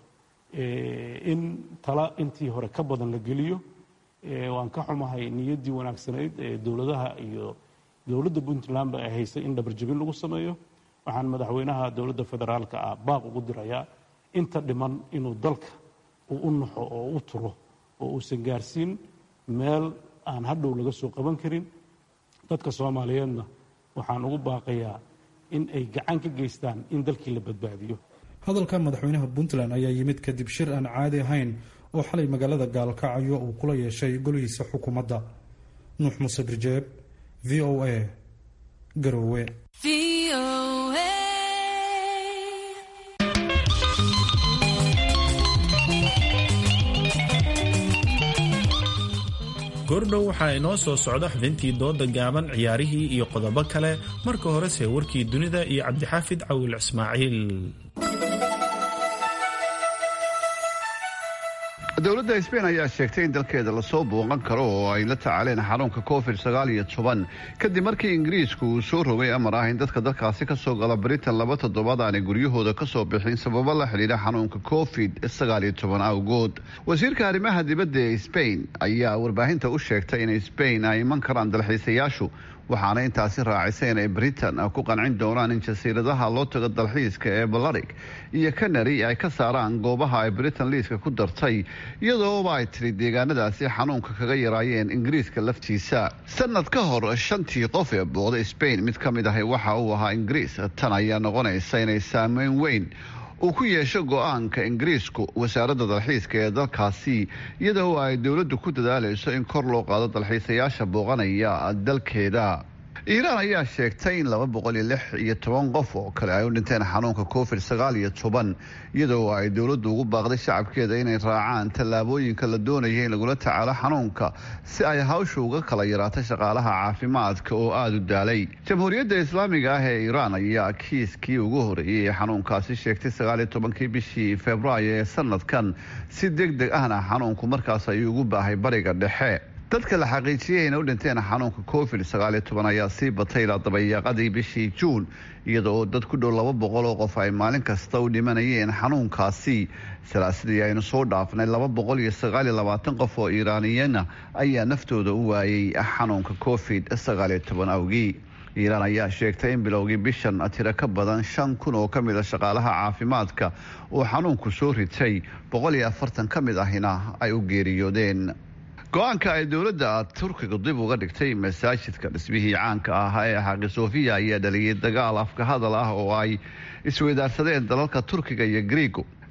in tala intii hore ka badan la geliyo waan ka xumahay niyaddii wanaagsanayd ee dowladaha iyo dowladda puntlandba ay haysay in dhabarjebin lagu sameeyo waxaan madaxweynaha dowladda federaalka ah baaq ugu dirayaa inta dhiman inuu dalka uu u naxo oo u turo oo uusan gaarsiin meel aan hadhow laga soo qaban karin dadka soomaaliyeedna waxaan ugu baaqayaa in ay gacan ka geystaan in dalkii la badbaadiyo hadalka madaxweynaha puntland ayaa yimid kadib shir aan caadi ahayn oo xalay magaalada gaalkacyo uu kula yeeshay golihiisa xukuumadda nuux muuse birjeeb v o a garoowe goordhow waxaa inoo soo socda xubintii dooda gaaban ciyaarihii iyo qodobo kale marka horese warkii dunida iyo cabdixaafid cawil ismaaciil dowladda sbain ayaa sheegtay in dalkeeda lasoo booqan karo oo ay la tacaaleen xanuunka covid sagaal iyo toban kadib markii ingiriisku uu soo rogay amar ah in dadka dalkaasi kasoo gala britain laba toddobaad aanay guryahooda kasoo bixin sababo la xidhiidha xanuunka covid sagaal iyo toban awgood wasiirka arrimaha dibadda ee sbain ayaa warbaahinta u sheegtay in sbain ay iman karaan dalxiisayaashu waxaana intaasi raacisay inay britain ku qancin doonaan in jasiiradaha loo tago dalxiiska ee balarig iyo canary ay ka saaraan goobaha ay britain liiska ku dartay iyadooba ay tiri deegaanadaasi xanuunka kaga yaraayeen ingiriiska laftiisa sanad ka hor shantii qof ee booda sbain mid ka mid ahi waxa uu ahaa ingiriis tan ayaa noqonaysa inay saameyn weyn uu ku yeesho go-aanka ingiriisku wasaaradda dalxiiska ee dalkaasi iyadoo ay dowladdu ku dadaalayso in kor loo qaado dalxiisayaasha booqanaya dalkeeda iiraan ayaa sheegtay in laba boqol iyo lix iyo toban qof oo kale ay u dhinteen xanuunka covid sagaal iyo toban iyadoo ay dowladdu ugu baaqday shacabkeeda inay raacaan tallaabooyinka la doonaya in lagula tacaalo xanuunka si ay hawsha uga kala yaraato shaqaalaha caafimaadka oo aada u daalay jamhuuriyadda islaamiga ah ee iiraan ayaa kiiskii ugu horeeyey ee xanuunkaasi sheegtay sagaaliyo tobankii bishii februaayo ee sanadkan si deg deg ahna xanuunku markaas ayuu ugu baahay bariga dhexe dadka la xaqiijiyay inay u dhinteen xanuunka covid sagaal iyo toban ayaa sii batay ilaa dabayaaqadii bishii juun iyada oo dad ku dhow laba boqol oo qof ay maalin kasta u dhimanayeen xanuunkaasi salaasidii aynu soo dhaafnay laba boqol iyo sagaal iyo labaatan qof oo iiraaniyana ayaa naftooda u waayey xanuunka covid sagaal iyo toban awgii iiraan ayaa sheegtay in bilowgii bishan tiro ka badan shan kun oo ka mid a shaqaalaha caafimaadka oo xanuunku soo ritay boqol iyo afartan ka mid ahina ay u geeriyoodeen go-aanka ay dowladda turkiga dib uga dhigtay masaajidka dhismihii caanka ahaa ee xaqi sofiya ayaa dhaliyay dagaal afka hadal ah oo ay isweydaarsadeen dalalka turkiga iyo griigo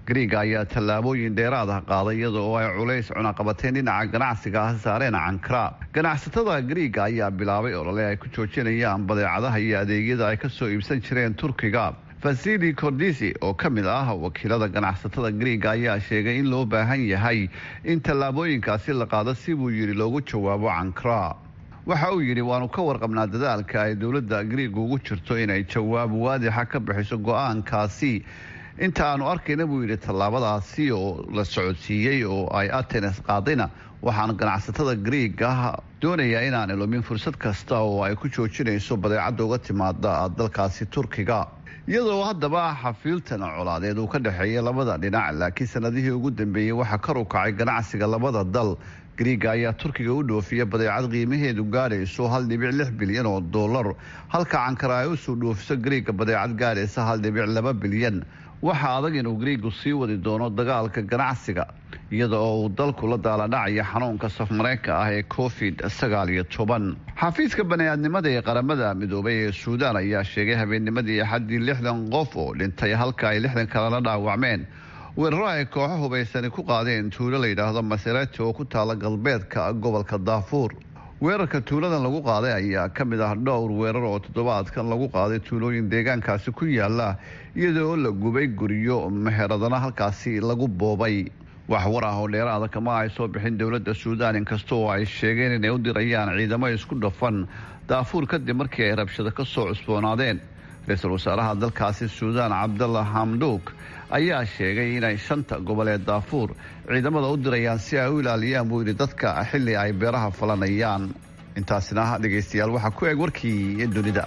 griiga ayaa tallaabooyin dheeraad ah qaaday iyada oo ay culays cunaqabateen dhinaca ganacsiga ah saareen cankara ganacsatada griiga ayaa bilaabay olole ay ku joojinayaan badeecadaha iyo adeegyada ay kasoo iibsan jireen turkiga fasili cordisi oo ka mid ah wakiilada ganacsatada griiga ayaa sheegay in loo baahan yahay in tallaabooyinkaasi la qaado si buu yidhi loogu jawaabo cankara waxa uu yidhi waanu ka warqabnaa dadaalka ay dowladda griiga ugu jirto inay jawaab waadixa ka bixiso go-aankaasi inta aanu arkayna buu yidhi tallaabadaasi oo la socodsiiyey oo ay atenes qaadayna waxaan ganacsatada griiga doonayaa inaan ilumin fursad kasta oo ay ku joojinayso badeecadda uga timaada dalkaasi turkiga iyadoo haddaba xafiiltan colaadeed uu ka dhexeeya labada dhinac laakiin sanadihii ugu dambeeyey waxaa kar u kacay ganacsiga labada dal griiga ayaa turkiga u dhoofiya badeecad qiimaheedu gaadhayso hal dhibic lix bilyan oo dollar halka cankara ay usoo dhoofiso griiga badeecad gaadhaysa hal dhibic laba bilyan waxaa adag inuu griigu sii wadi doono dagaalka ganacsiga iyada oo uu dalku la daaladhacaya xanuunka safmareenka ah ee covid sagaal iyo toban xafiiska bani-aadnimada ee qaramada midoobay ee suudaan ayaa sheegay habeennimadii axaddii lixdan qof oo dhintay halka ay lixdan kalena dhaawacmeen weeraro ay kooxo hubaysani ku qaadeen tuulo la yidhaahdo maserati oo ku taala galbeedka gobolka daafuur weerarka tuuladan lagu qaaday ayaa ka mid ah dhowr weerar oo toddobaadkan lagu qaaday tuulooyin deegaankaasi ku yaala iyadoo la gubay guryo meheradana halkaasi lagu boobay wax war ah oo dheeraada kama ay soo bixin dowladda suudaan inkasta oo ay sheegeen inay u dirayaan ciidamo isku dhafan daafuur kadib markii ay rabshado ka soo cusboonaadeen ra-iisul wasaaraha dalkaasi suudaan cabdalla hamduuk ayaa sheegay inay shanta goboleed daafuur ciidamada u dirayaan si ay u ilaaliyaan buu yidhi dadka xilli ay beeraha falanayaan intaasina dhegaystayaal waxaa ku eg warkii dunida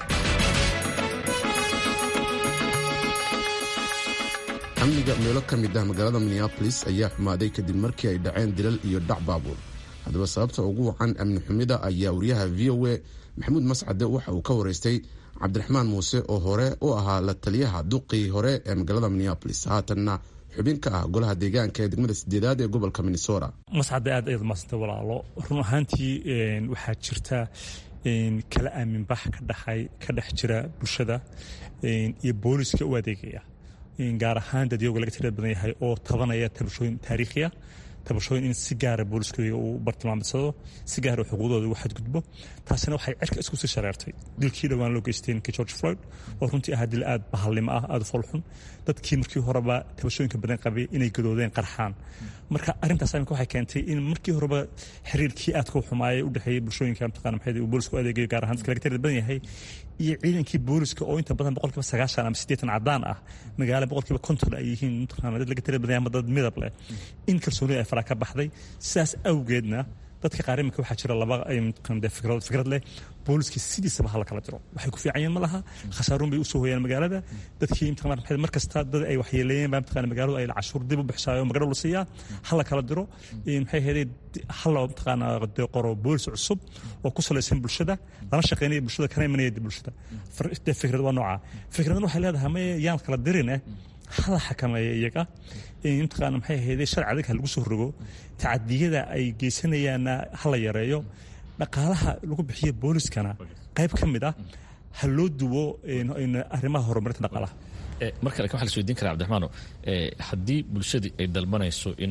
amniga meelo ka mid ah magaalada minneabolis ayaa xumaaday kadib markii ay dhaceen dilal iyo dhac baabuur haddaba sababta ugu wacan amni xumida ayaa wariyaha v o a maxamuud mascade waxa uu ka waraystay cabdiraxmaan muuse oo hore u ahaa la taliyaha duqii hore ee magaalada minneabolis haatanna xubin ka ah golaha deegaanka ee degmada sideedaad ee gobolka minnesota mascade aad ayaad maasanta walaalo run ahaantii waxaa jirta kala aaminbax ka dhex jira bulshada iyo booliska u adeegaya gaar ahaan dadyoga laga tirada badan yahay oo tabanaya tabashooyin taariikhiya tabashooyin in si gaara booliskooda uu bartilmaamsado si gaara xuquuqdooda ugu xadgudbo taasina waxay cirka isku sii shareertay dilkii dhowaan loo geystay ninkii george floyd oo runtii ahaa dil aad bahalnimo ah aada u foolxun dadkii markii horeba tabashooyinka badan qabay inay gadoodeen qarxaan marka arrintaas iminka waxay keentay in markii horeba xiriirkii aadka u xumaayay u dhexeeyay bulshooyinka mataqana maxay uu boolisku adeegayo gaar ahaan dadka laga tirada badan yahay iyo ciidankii booliska oo inta badan boqolkiiba sagaashan ama siddeetan cadaan ah magaalo boqolkiiba konton ay yihiin mataqana dad laga tirada badan yahay ama dad midab leh in kalsoonida ay faraa ka baxday sidaas awgeedna dadka qaar iminka waxaa jira laba fikrad leh booliska sidiisaba hala kala diro waxay ku fiican yihiin ma laha khasaaruun bay usoo hoyaan magaalada dadkii mataqana mar kasta dad ay waxyeeleeyeen baa mataqana magaaladu ay cashuur dib u bixisaayo magaalada la siiyaa hala kala diro maxay ahaydee hala mataqana qoro boolis cusub oo ku salaysan bulshada lana shaqeynaya bulshada kana imanaya bulshada fikrad waa nooca fikradan waxay leedahay ma yaan kala dirine hala xakameeya iyaga mataqaana maxay ahaydee sharci adag ha lagu soo rogo tacadiyada ay geysanayaanna hala yareeyo dhaqaalaha lagu bixiyo booliskana qayb ka mid ah ha loo duwo arrimaha horumarinta dhaqaalaha marka lakin waxa la isweydiin karaa cabdiraxmaano haddii bulshadii ay dalbanayso in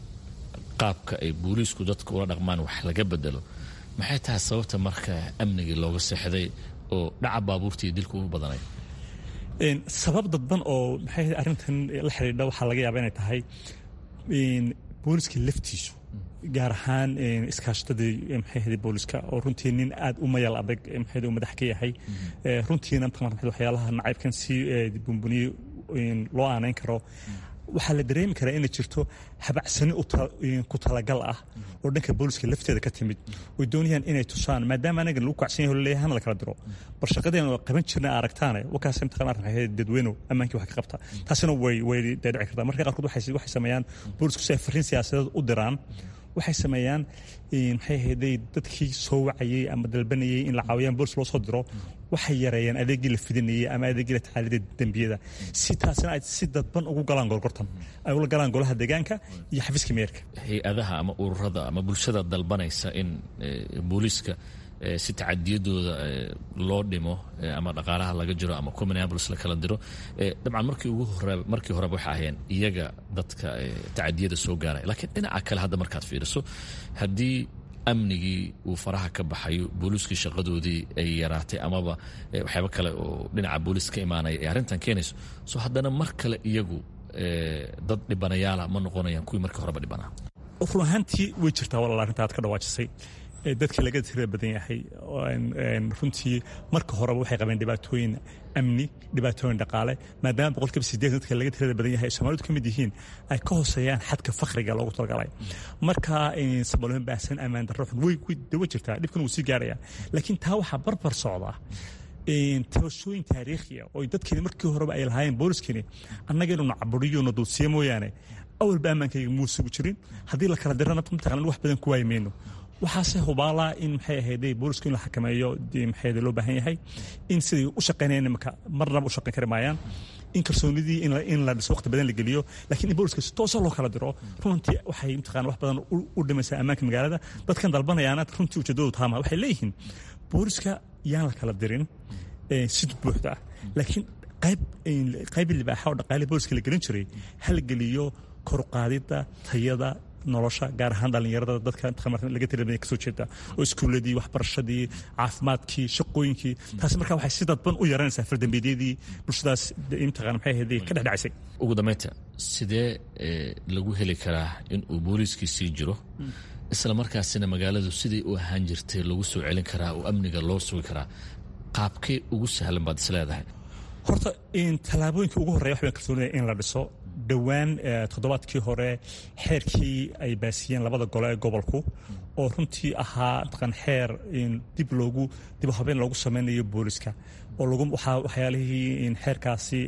qaabka ay booliisku dadka ula dhaqmaan wax laga bedelo maxay tahay sababta marka amnigii looga seexday oo dhaca baabuurtii dilku u badanay sabab dadban oo maxay arrintan la xidhiidha waxaa laga yaaba inay tahay booliska laftiisu gaar ahaan iskaashatadii maxay ahayd booliska oo runtii nin aad u mayal adag maxay uu madax ka yahay runtiina mataqana waxyaalaha nacaybkan si bumbuniyey loo aanayn karo waxaa la dareemi karaa inay jirto habacsani ku talagal ah oo dhanka booliska lafteeda ka timid oy doonayaan inay tusaan maadaama anagan lagu kacsan yahay leeyahay hana la kala diro bal shaqadeena waa qaban jirna aragtaane wakaas imtixaan arrin hay'ad dadweyne ammaankii wax ka qabta taasina way way dhici kartaa marka qaarkood waxay waxay sameeyaan boolisku si ay fariin siyaasadeed u diraan waxay sameeyaan maxay ahayday dadkii soo wacayey ama dalbanayay in la caawiyaan boolis loo soo diro waxay yareeyaan adeegii la fidinayay ama adeegii la tacaalida dembiyada si taasina ay si dadban ugu galaan gorgortan ay ula galaan golaha deegaanka iyo xafiiska meerka hay-adaha ama ururada ama bulshada dalbanaysa in booliiska si tacadiyadooda loo dhimo ama dhaqaalaha laga jiro ama comminneapolis la kala diro dabcan markii ugu hore markii horeba waxay ahayeen iyaga dadka tacadiyada soo gaaraya laakiin dhinaca kale hadda markaad fiiriso haddii amnigii uu faraha ka baxayo booliiskii shaqadoodii ay yaraatay amaba waxyaaba kale oo dhinaca booliis ka imaanaya ay arrintan keenayso so haddana mar kale iyagu dad dhibanayaala ma noqonayaan kuwii markii horeba dhibanaa run ahaantii way jirtaa walaal arrinta aad ka dhawaajisay dadka laga tirada badan yahay runtii marka horeba waxay qabeen dhibaatooyin amni dhibaatooyin dhaqaale maadaama boqolkiiba sideetan dadka laga tirada badan yahay soomaalidu ka mid yihiin ay ka hooseeyaan xadka fakriga loogu talagalay marka sabalooyin baahsan ammaan darro xun way dawa jirtaa dhibkan wuu sii gaaraya laakiin taa waxaa barbar socda tabashooyin taariikhiya oo dadkeeni markii horeba ay lahaayeen booliskani annaga inuu nacaburiyo na dulsiya mooyaane awalba ammaankayga muu sugu jirin haddii la kala dirana mataqanan wax badan ku waayi mayno waxaase hubaalaa in maxay ahayday boolisku in la xakameeyo maxay loo baahan yahay in siday u shaqaynayaan imika marnaba u shaqayn kari maayaan in kalsoonidii in la dhiso waqti badan la geliyo laakiin in booliska si toosa loo kala diro runtii waxay mataqana wax badan u dhimaysaa ammaanka magaalada dadkan dalbanayaana runtii ujeedadoodu taama waxay leeyihiin booliska yaan la kala dirin si buuxda ah laakiin qayb qayb libaaxa oo dhaqaale booliska la gelin jiray ha la geliyo koruqaadida tayada nolosha gaar ahaan dhallinyarada dadka laga tirabaya kasoo jeeda oo iskuuladii waxbarashadii caafimaadkii shaqooyinkii taasi markaa waxay si dadban u yaranaysaa fardambeedyadii bulshadaas imtiqaan maxay ahayd ka dhexdhacsay ugu dambaynta sidee lagu heli karaa in uu booliiskii sii jiro isla markaasina magaaladu sidai u ahaan jirtay lagu soo celin karaa oo amniga loo sugi karaa qaabkee ugu sahlan baad is leedahay horta tallaabooyinka ugu horreya waxbaan kalsoonaya in la dhiso dhowaan toddobaadkii hore xeerkii ay baasiyeen labada gole ee gobolku oo runtii ahaa mataqan xeer dib loogu dib habeen loogu sameynayo booliska oo lagu waxaa waxyaalihii xeerkaasi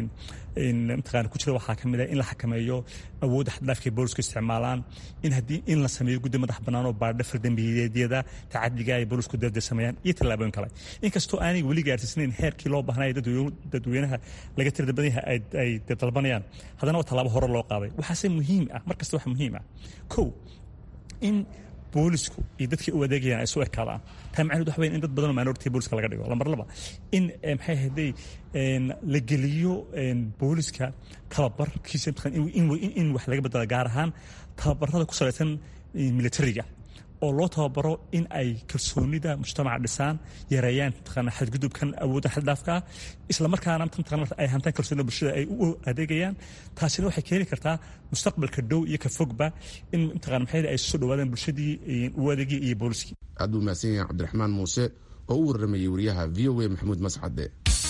mataqan ku jira waxaa ka mid ah in la xakameeyo awoodda xaddhaafka ay boolisku isticmaalaan in haddii in la sameeyo guddi madax bannaan oo baadha fardambiyeedyada tacadiga ay boolisku darda sameeyaan iyo tallaabooyin kale inkastoo aanay weli gaarsiisnayn xeerkii loo baahnaya dadweynaha laga tirada badan yahay ay dalbanayaan haddana waa tallaabo hore loo qaaday waxaase muhiim ah mar kasta waxa muhiim ah kow in boolisku iyo dadkii u adeegayaan ay soo ekaadaan taa macnaheed waxa weyn in dad badan oo minority booliska laga dhigo lambar laba in maxay ahayday la geliyo booliska tababarkiisa in wax laga bedela gaar ahaan tababarada ku salaysan militariga oo loo tababaro in ay kalsoonida mujtamaca dhisaan yareeyaan mataqaana xadgudubkan awoodda xaddhaafka ah isla markaana mataqaana ay hantaan kalsoonida bulshada ay u adeegayaan taasina waxay keeni kartaa mustaqbalka dhow iyo ka fogba in mataqaana maxay ay soo dhawaadaan bulshadii u adeegii iyo booliskii aad buu mahadsan yahay cabdiraxmaan muuse oo u warramayay wariyaha v o a maxamuud mascade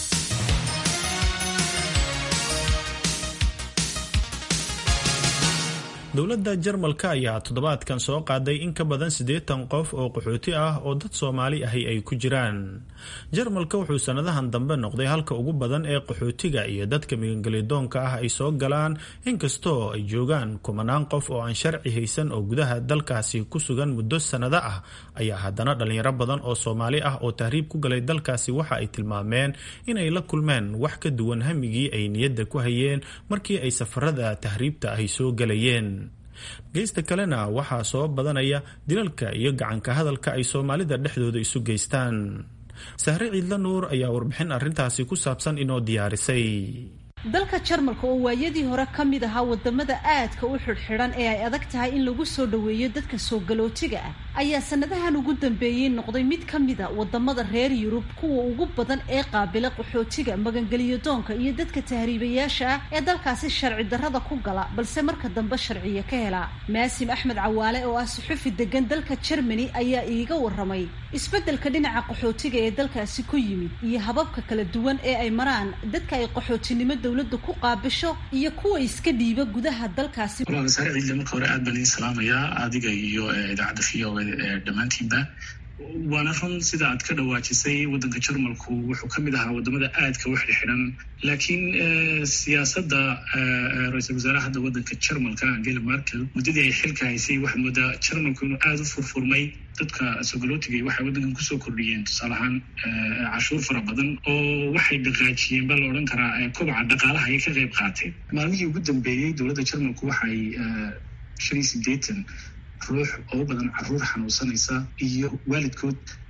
dowladda jarmalka ayaa toddobaadkan soo qaaday in ka badan siddeetan qof oo qaxooti ah oo dad soomaali ahi ay ku jiraan jarmalka wuxuu sannadahan dambe noqday halka ugu badan ee qaxootiga iyo dadka migangelidoonka ah ay soo galaan inkastoo ay joogaan kumanaan qof oo aan sharci haysan oo gudaha dalkaasi ku sugan muddo sannado ah ayaa haddana dhallinyaro badan oo soomaali ah oo tahriib ku galay dalkaasi waxa ay tilmaameen inay la kulmeen wax ka duwan hamigii ay niyadda ku hayeen markii ay safarada tahriibta ahi soo galayeen geysta kalena waxaa soo badanaya dilalka iyo gacanka hadalka ay soomaalida dhexdooda isu geystaan sahre ciidla nuur ayaa warbixin arrintaasi ku saabsan inoo diyaarisay dalka jarmalka oo waayadii hore ka mid ahaa wadamada aadka u xidhxidhan ee ay adag tahay in lagu soo dhoweeyo dadka soo galootiga ah ayaa sanadahan ugu dambeeyey noqday mid ka mida wadamada reer yurub kuwa ugu badan ee qaabila qaxootiga magangeliyo doonka iyo dadka tahriibayaasha ah ee dalkaasi sharci darrada ku gala balse marka dambe sharciya ka helaa maasim axmed cawaale oo ah suxufi degan dalka jermani ayaa iiga waramay isbeddelka dhinaca qaxootiga ee dalkaasi ku yimid iyo hababka kala duwan ee ay maraan dadka ay qaxootinimo dowladda ku qaabisho iyo kuwa iska dhiiba gudaha dalkaasi saare ciidle marka hore aad baan idin salaamayaa adiga iyo idaacadda v o dhammaantiinba waana run sida aad ka dhawaajisay waddanka jarmalku wuxuu ka mid ahaa wadamada aadka u xidhxidhan laakiin siyaasadda ra-iisul wasaaraha hadda waddanka jarmalka angela merkel muddadii ay xilka haysay waxaad moodaa jarmalku inuu aada u furfurmay dadka sogolootiga waxay waddankan kusoo kordhiyeen tusaale ahaan cashuur fara badan oo waxay dhaqaajiyeen baa la odhan karaa kobaca dhaqaalaha ayay ka qayb qaateen maalmihii ugu dambeeyey dowladda jarmalku waxay shan iyo sideetan ruux oo badan caruur xanuunsanaysa iyo waalidkood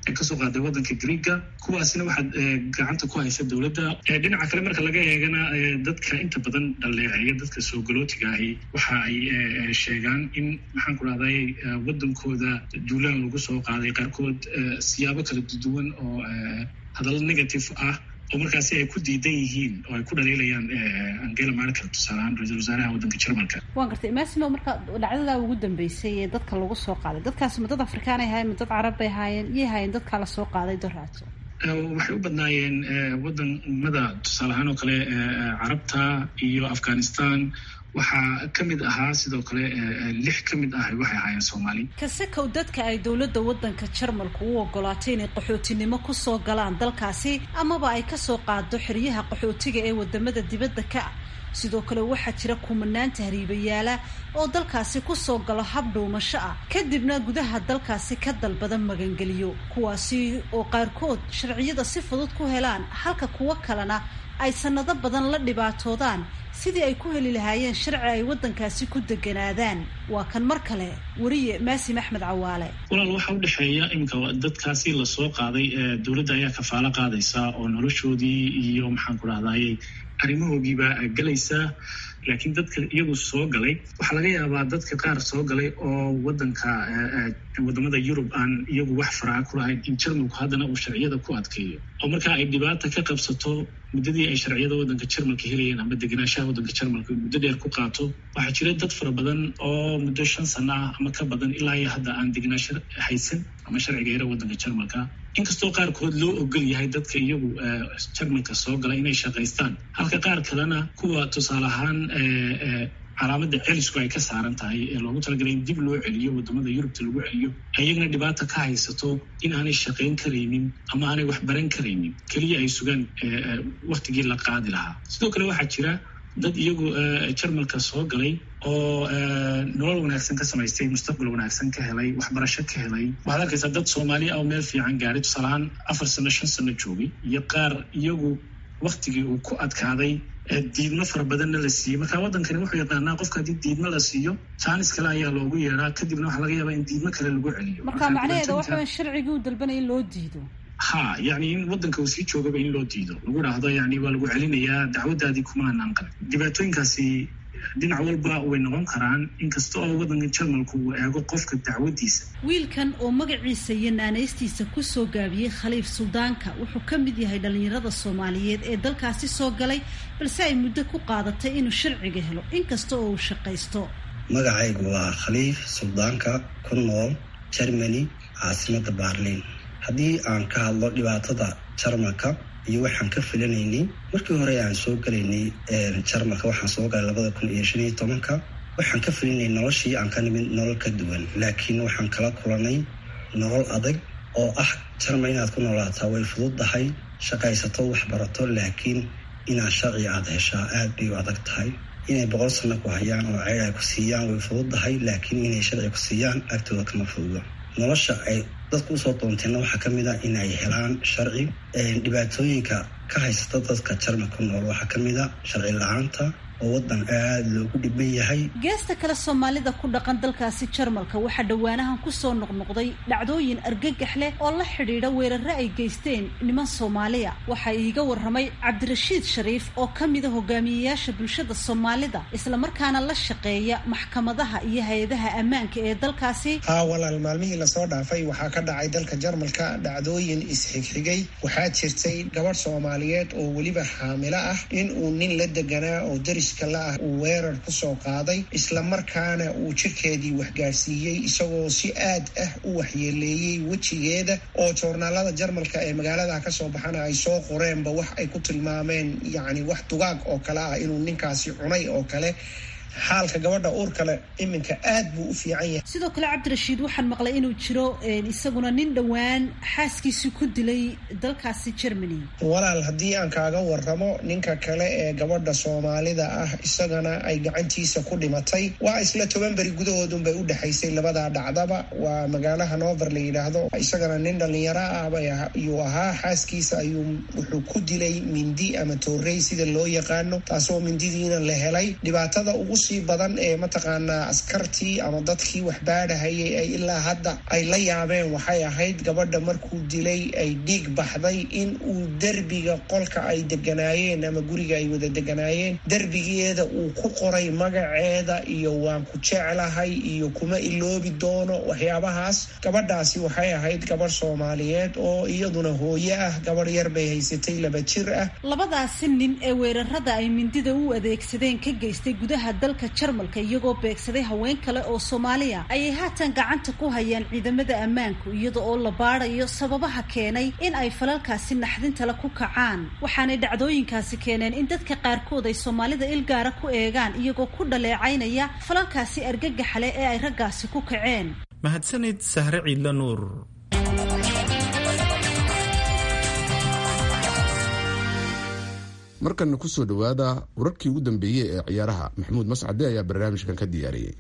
kasoo qaaday wadanka greega kuwaasina waxaad gacanta ku haysa dowladda dhinaca kale marka laga eegana dadka inta badan dhaleeceeya dadka soo galootiga ahi waxa ay sheegaan in maxaan ku rahday wadankooda duulaan lagu soo qaaday qaarkood siyaabo kala duwan oo hadallo negative ah oo markaasi ay ku diidan yihiin oo ay ku dhaliilayaan angela merkel tusaaleahaan ra-iisul wasaaraha waddanka jermalka waan gartay maasimo marka dhacdadaa ugu dambeysay ee dadka lagu soo qaaday dadkaasi ma dad afrikaanay ahaayeen ma dad carab bay ahaayeen iyay ahaayeen dadkaa la soo qaaday doraato waxay u badnaayeen wadamada tusaale ahaan oo kale carabta iyo afghanistan waxaa ka mid ahaa sidoo kale lix ka mid ah waxay ahaayeen soomaali kasekow dadka ay dowladda waddanka jarmalku u ogolaatay inay qaxootinimo kusoo galaan dalkaasi amaba ay kasoo qaado xeryaha qaxootiga ee wadamada dibadda ka ah sidoo kale waxaa jira kumanaan tahriibayaala oo dalkaasi kusoo galo hab dhuumasho ah kadibna gudaha dalkaasi ka dalbada magangeliyo kuwaasi oo qaarkood sharciyada si fudud ku helaan halka kuwo kalena ay sanado badan la dhibaatoodaan sidii ay ku heli lahaayeen sharci ay waddankaasi ku deganaadaan waa kan mar kale weriye maasim axmed cawaale walaal waxaa udhexeeya iminka dadkaasi lasoo qaaday dowladda ayaa kafaalo qaadaysa oo noloshoodii iyo maxaan ku rahdaye arrimahoogiiba galaysaa laakiin dadka iyagu soo galay waxaa laga yaabaa dadka qaar soo galay oo wadanka wadamada yurub aan iyagu wax faraa ku lahayn in jarmalku haddana uu sharciyada ku adkeeyo oo markaa ay dhibaata ka qabsato muddadii ay sharciyada waddanka jarmalka helayeen ama degenaanshaha waddanka jarmalka muddo dheer ku qaato waxaa jira dad fara badan oo muddo shan sano ah ama ka badan ilaa iyo hadda aan degenaansho haysan ama sharciga yara waddanka jarmalka inkastoo qaarkood loo ogol yahay dadka iyagu jarmalka soo gala inay shaqaystaan halka qaar kalena kuwa tusaale ahaan calaamadda celisku ay ka saaran tahay ee loogu talagalay in dib loo celiyo wadamada yurubta lagu celiyo ayagana dhibaata ka haysato in aanay shaqayn karaynin ama aanay wax baran karaynin keliya ay sugaan waktigii la qaadi lahaa sidoo kale waxaa jira dad iyagu jarmalka soo galay oo nolol wanaagsan ka samaystay mustaqbal wanaagsan ka helay waxbarasho ka helay waxaad arkaysaa dad soomaali ah oo meel fiican gaaray tusaalahaan afar sano shan sano joogay iyo qaar iyagu waktigii uu ku adkaaday diidmo fara badanna la siiyey marka waddankani wuxuu yaqaanaa qofka haddii diidmo la siiyo jaanis kale ayaa loogu yeeraa kadibna waxaa laga yaabaa in diidmo kale lagu celiyo marka macnaheeda waxa sharcigii uu dalbanaya in loo diido ha yani in waddanka uu sii joogaba in loo diido lagu dhahdo yani waa lagu celinayaa dacwadaadii kuma hanaan qalin dhibaatooyinkaasi dhinac walba way noqon karaan inkasta oo waddanka jarmalku uu eego qofka dacwadiisa wiilkan oo magaciisa iyo naanaystiisa kusoo gaabiyey khaliif suldaanka wuxuu ka mid yahay dhallinyarada soomaaliyeed ee dalkaasi soo galay balse ay muddo ku qaadatay inuu sharciga helo inkasta oo uu shaqaysto magacaygu waa khaliif suldaanka ku nool germany caasimada baarliin haddii aan ka hadlo dhibaatada jarmalka iyo waxaan ka filanaynay markii hore aan soo galaynay jarmalka waxaan soo galay labada kun iyo shan iyo tobanka waxaan ka filinay noloshii aan ka nimid nolol ka duwan laakiin waxaan kala kulanay nolol adag oo ah jarmal inaad ku noolaataa way fududdahay shaqaysato waxbarato laakiin inaad sharci aada heshaa aad bay u adag tahay inay boqol sano ku hayaan oo ceyr ay ku siiyaan way fududdahay laakiin inay sharci ku siiyaan agtooda kama fududo nolosha ay dadku usoo doonteenna waxaa ka mid a inay helaan sharci dhibaatooyinka ka haysata dadka jarmal ku nool waxaa ka mid a sharci la-aanta oo waddan aada loogu dhiban yahay geesta kale soomaalida ku dhaqan dalkaasi jarmalka waxaa dhowaanahan kusoo noqnoqday dhacdooyin argagax leh oo la xidhiidha weerare ay geysteen niman soomaaliya waxaa iiga warramay cabdirashiid shariif oo ka mida hogaamiyeyaasha bulshada soomaalida islamarkaana la shaqeeya maxkamadaha iyo hay-adaha ammaanka ee dalkaasi haa walaal maalmihii lasoo dhaafay waxaa ka dhacay dalka jarmalka dhacdooyin isxigxigay waxaa jirtay gabadh soomaaliyeed oo weliba xaamilo ah in uu nin la deganaa oo daris la ah uu weerar kusoo qaaday islamarkaana uu jirkeedii waxgaarsiiyey isagoo si aad ah u waxyeeleeyey wejigeeda oo joornaalada jarmalka ee magaalada kasoo baxana ay soo qoreenba wax ay ku tilmaameen yacni wax dugaag oo kale ah inuu ninkaasi cunay oo kale xaalka gabadha uur kale iminka aad buu u fiican yahay sidoo kale cabdirashiid waxaan maqlay inuu jiro isaguna nin dhowaan xaaskiisii ku dilay dalkaasi germany walaal haddii aan kaaga waramo ninka kale ee gabadha soomaalida ah isagana ay gacantiisa ku dhimatay waa isla toban beri gudahoodunbay u dhexaysay labadaa dhacdaba waa magaalo hanover la yidhaahdo isagana nin dhallinyaro ah ayuu ahaa xaaskiisa ayuu wuxuu ku dilay mindi ama toorey sida loo yaqaano taasoo mindidiina la helay dhibaatada ugu usii badan ee mataqaanaa askartii ama dadkii waxbaadhahayay ay ilaa hadda ay la yaabeen waxay ahayd gabadha markuu dilay ay dhiig baxday in uu derbiga qolka ay deganaayeen ama guriga ay wada deganaayeen derbigeeda uu ku qoray magaceeda iyo waan ku jeclahay iyo kuma iloobi doono waxyaabahaas gabadhaasi waxay ahayd gabadh soomaaliyeed oo iyaduna hooyo ah gabadh yar bay haysatay laba jir ah labadaasi nin ee weerarada ay mindida u adeegsadeen ka geystay gudaha dalka jarmalka iyagoo beegsaday haween kale oo soomaaliya ayay haatan gacanta ku hayaan ciidamada ammaanku iyada oo la baadayo sababaha keenay in ay falalkaasi naxdintale ku kacaan waxaanay dhacdooyinkaasi keeneen in dadka qaarkood ay soomaalida ilgaara ku eegaan iyagoo ku dhaleecaynaya falalkaasi argagaxale ee ay raggaasi ku kaceen mahadsanid sahre ciidla nuur markanna ku soo dhowaada wararkii ugu dambeeyey ee ciyaaraha maxamuud mascade ayaa barnaamijkan ka diyaariyey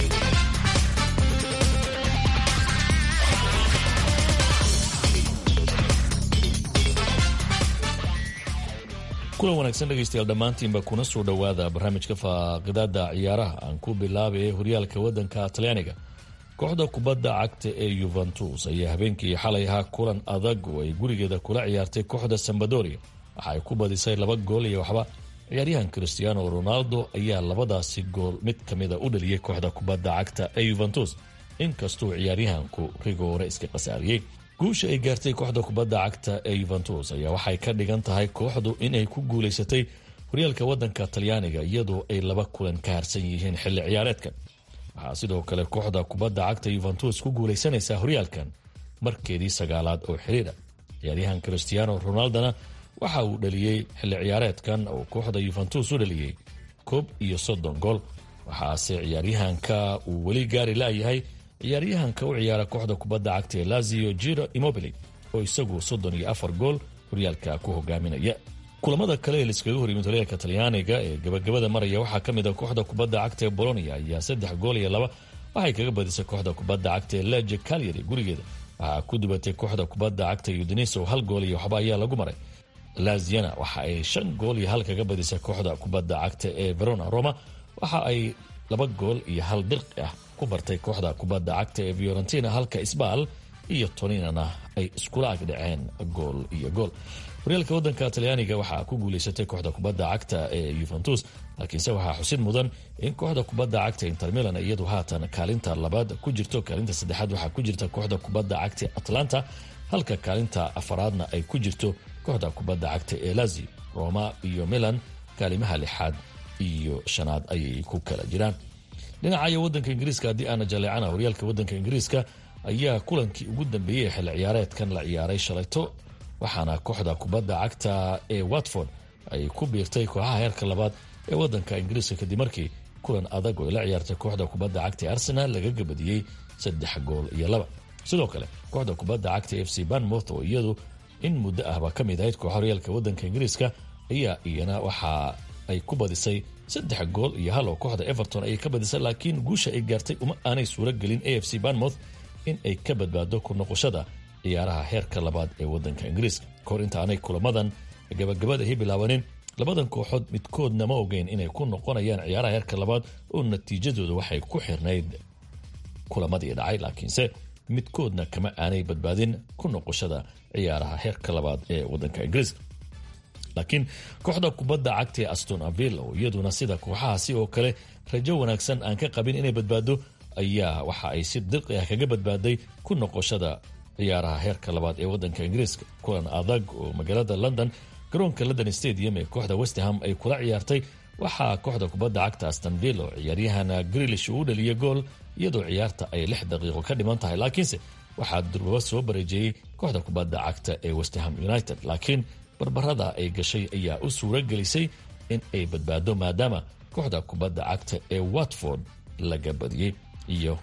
kulan wanaagsan dhegaystayaal dhammaantiinba kuna soo dhowaada barnaamijka faaqidaada ciyaaraha aan ku bilaabay horyaalka waddanka talyaaniga kooxda kubadda cagta ee yuventus ayaa habeenkii xalay ahaa kulan adag oo ay gurigeeda kula ciyaartay kooxda sambadoria waxa ay ku badisay laba gool iyo waxba ciyaaryahan christiano ronaldo ayaa labadaasi gool mid ka mida u dhaliyey kooxda kubadda cagta ee yuventus inkastuu ciyaaryahanku rigoore iska khasaariyey guusha ay gaartay kooxda kubadda cagta ee yuventus ayaa waxay ka dhigan tahay kooxdu inay ku guulaysatay horyaalka waddanka talyaaniga iyadoo ay laba kulan ka harsan yihiin xilli ciyaareedkan waxaa sidoo kale kooxda kubadda cagta yuventus ku guulaysanaysaa horyaalkan markeedii sagaalaad oo xiriira ciyaaryahan christiano ronaldona waxa uu dhaliyey xilli ciyaareedkan oo kooxda yuventus u dhaliyey koob iyo soddon gool waxaase ciyaaryahanka uu weli gaari laayahay ciyaaryahanka u ciyaara kooxda kubadda cagta ee lazio jiro imobili oo isagu soddon iyo afar gool horyaalka ku hogaaminaya kulamada kale ee laiskaga horyimid horyaalka talyaaniga ee gabagabada maraya waxaa ka mid a kooxda kubadda cagta ee bolonia ayaa saddex gool iyo laba waxay kaga badisay kooxda kubadda cagta ee leje calyary gurigeeda waxaa ku dubatay kooxda kubadda cagta udiniso hal gool iyo waxba ayaa lagu maray laziana waxa ay shan gool iyo hal kaga badisay kooxda kubadda cagta ee verona roma waxa ay laba gool iyo hal dirqi ah ku bartay kooxda kubadda cagta ee fiorentina halka isbaal iyo toninana ay iskula agdhaceen gool iyo gool horyaalka waddanka talyaaniga waxaa ku guulaysatay kooxda kubadda cagta ee yuventus laakiinse waxaa xusid mudan in kooxda kubadda cagta inter milan iyadu haatan kaalinta labaad ku jirto kaalinta saddexaad waxaa ku jirta kooxda kubadda cagta atlanta halka kaalinta afaraadna ay ku jirto kooxda kubadda cagta ee lazio roma iyo milan kaalimaha lixaad iyo shanaad ayay ku kala jiraan dhinacayo wadanka ingiriiska haddii aana jaleecana horyaalka wadanka ingiriiska ayaa kulankii ugu dambeeyey xilli ciyaareedkan la ciyaaray shalayto waxaana kooxda kubadda cagta ee watford ay ku biirtay kooxaha heerka labaad ee wadanka ingiriiska kadib markii kulan adag oo ay la ciyaartay kooxda kubadda cagta ee arsenal laga gabadiyey saddex gool iyo laba sidoo kale kooxda kubadda cagta f c banmouth oo iyadu in muddo ahba ka mid ahayd kooxa horyaalka wadanka ingiriiska ayaa iyana waxa ay ku badisay saddex gool iyo hal oo kooxda everton ayay ka badisay laakiin guusha ay gaartay uma aanay suuro gelin a f c banmouth in ay ka badbaado ku noqoshada ciyaaraha heerka labaad ee wadanka ingiriiska kahor inta aanay kulamadan gabagabadahi bilaabanin labadan kooxood midkoodna ma ogeyn inay ku noqonayaan ciyaaraha heerka labaad oo natiijadooda waxay ku xirnayd kulamadii dhacay laakiinse midkoodna kama aanay badbaadin ku noqoshada ciyaaraha heerka labaad ee wadanka ingiriiska laakiin kooxda kubadda cagta ee aston aville oo iyaduna sida kooxahaasi oo kale rajo wanaagsan aan ka qabin inay badbaado ayaa waxa ay si dirqi ah kaga badbaaday ku noqoshada ciyaaraha heerka labaad ee wadanka ingiriiska kulan adag oo magaalada london garoonka london stadium ee kooxda westham ay kula ciyaartay waxaa kooxda kubadda cagta astonville oo ciyaaryahana grilish uu dhaliyay gool iyadoo ciyaarta ay lix daqiiqo ka dhiman tahay laakiinse waxaa durbaba soo bareejeeyey kooxda kubadda cagta ee westham united laakiin barbarada ay gashay ayaa u suuro gelisay in ay badbaado maadaama kooxda kubadda cagta ee watford laga badiyey iyo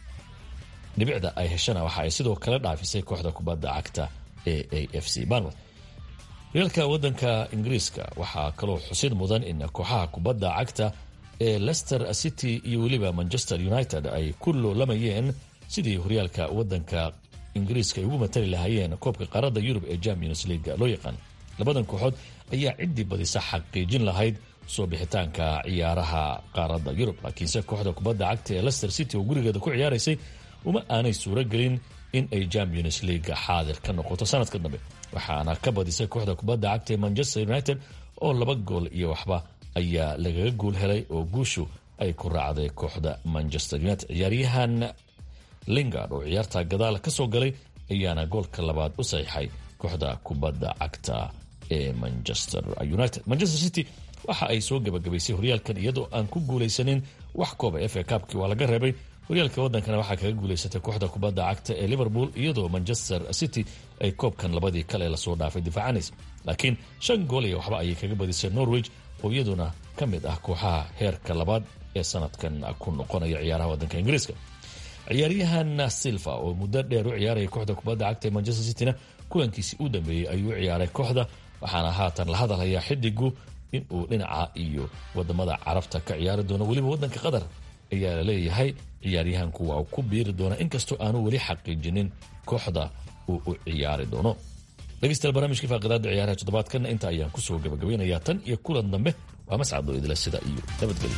dhibicda ay heshana waxa ay sidoo kale dhaafisay kooxda kubadda cagta ee a f c banmouth horyaalka wadanka ingiriiska waxaa kaloo xusid mudan in kooxaha kubadda cagta ee leicester city iyo weliba manchester united ay ku loolamayeen sidii horyaalka wadanka ingiriiska ay ugu matali lahaayeen koobka qaaradda yurub ee champions leaga loo yaqaan labadan kooxood ayaa ciddii badisa xaqiijin lahayd soo bixitaanka ciyaaraha qaaradda yurub laakiinse kooxda kubadda cagta ee lester city oo gurigeeda ku ciyaaraysay uma aanay suuro gelin in ay champions leaga xaadir ka noqoto sanadka dambe waxaana ka badisay kooxda kubadda cagta ee manchester united oo laba gool iyo waxba ayaa lagaga guul helay oo guushu ay ku raacday kooxda manchester united ciyaaryahan lingard oo ciyaarta gadaal ka soo galay ayaana goolka labaad u saxiixay kooxda kubadda cagta ee manchester united manchester city waxa ay soo gabagabaysay horyaalkan iyadoo aan ku guulaysanin wax kooba f a kabkii waa laga reebay horyaalka wadankana waxaa kaga guulaysatay kooxda kubadda cagta ee liverpool iyadoo manchester city ay koobkan labadii kale lasoo dhaafay difaacanaysa laakiin shan gool iyo waxba ayay kaga badisay norwich oo iyaduna ka mid ah kooxaha heerka labaad ee sanadkan ku noqonaya ciyaaraha wadanka ingiriiska ciyaaryahan silva oo muddo dheer u ciyaaraya kooxda kubadda cagta ee manchester cityna kulankiisii u dambeeyey ayuu u ciyaaray kooxda waxaana haatan la hadalhayaa xidigu inuu dhinaca iyo wadamada carabta ka ciyaari doono weliba wadanka qatar ayaa la leeyahay ciyaaryahanku waa uu ku biiri doona inkastoo aanu weli xaqiijinin kooxda uu u ciyaari doono dhegeystayaal barnaamijkii faaqidaada ciyaaraha toddobaadkan inta ayaan kusoo gabagabaynayaa tan iyo kulan dambe waa mascado idila sida iyo nabadgelyo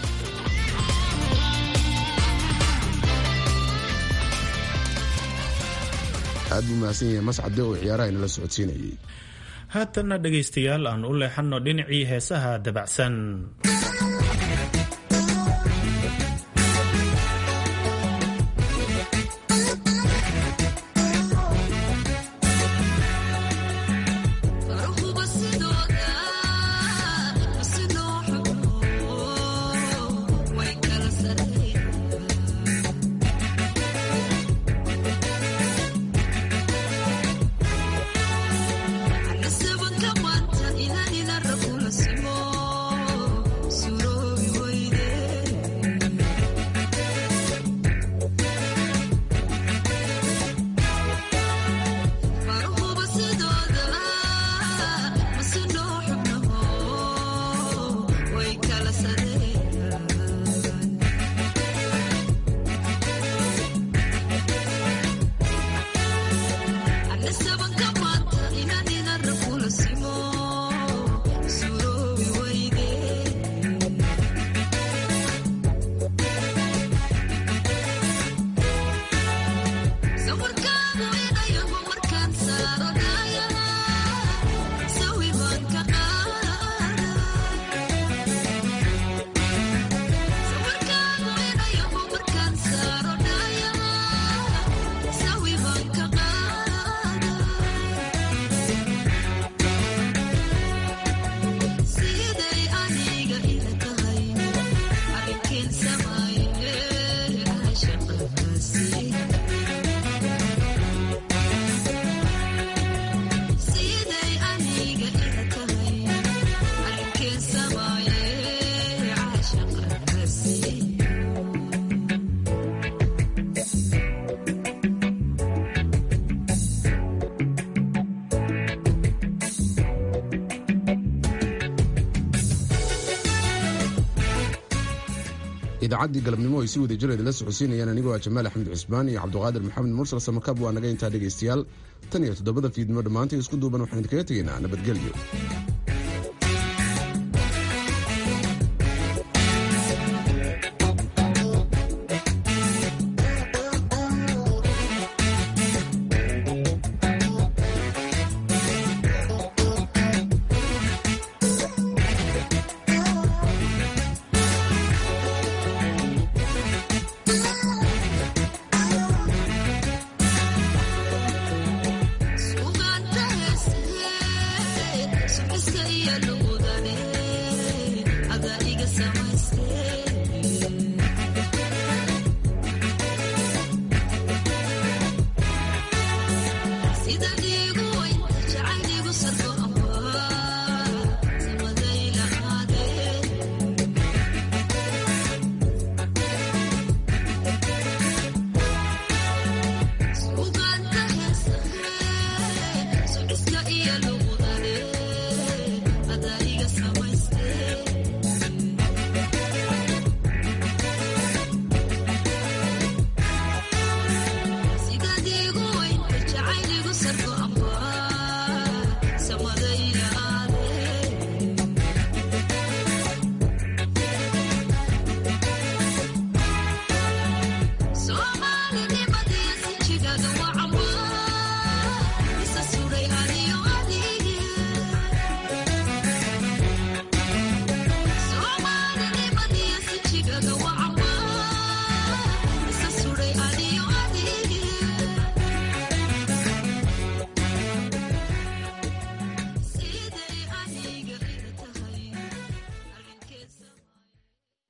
aad buu mahadsan yahay mascade oo ciyaaraha inala socodsiinayay haatanna dhegaystayaal aan u leexanno dhinacii heesaha dabacsan idaacaddii galabnimo ay si wada jir idinla socodsiinayaan anigoo ah jamaal axmed cusmaan iyo cabduqaadir maxamed mursal samakab waa naga intaa dhegaystayaal tan iyo toddobada fiidnimo dhammaantay isku duuban waxaan idinkaga tegaynaa nabadgelyo Ada iga samaystay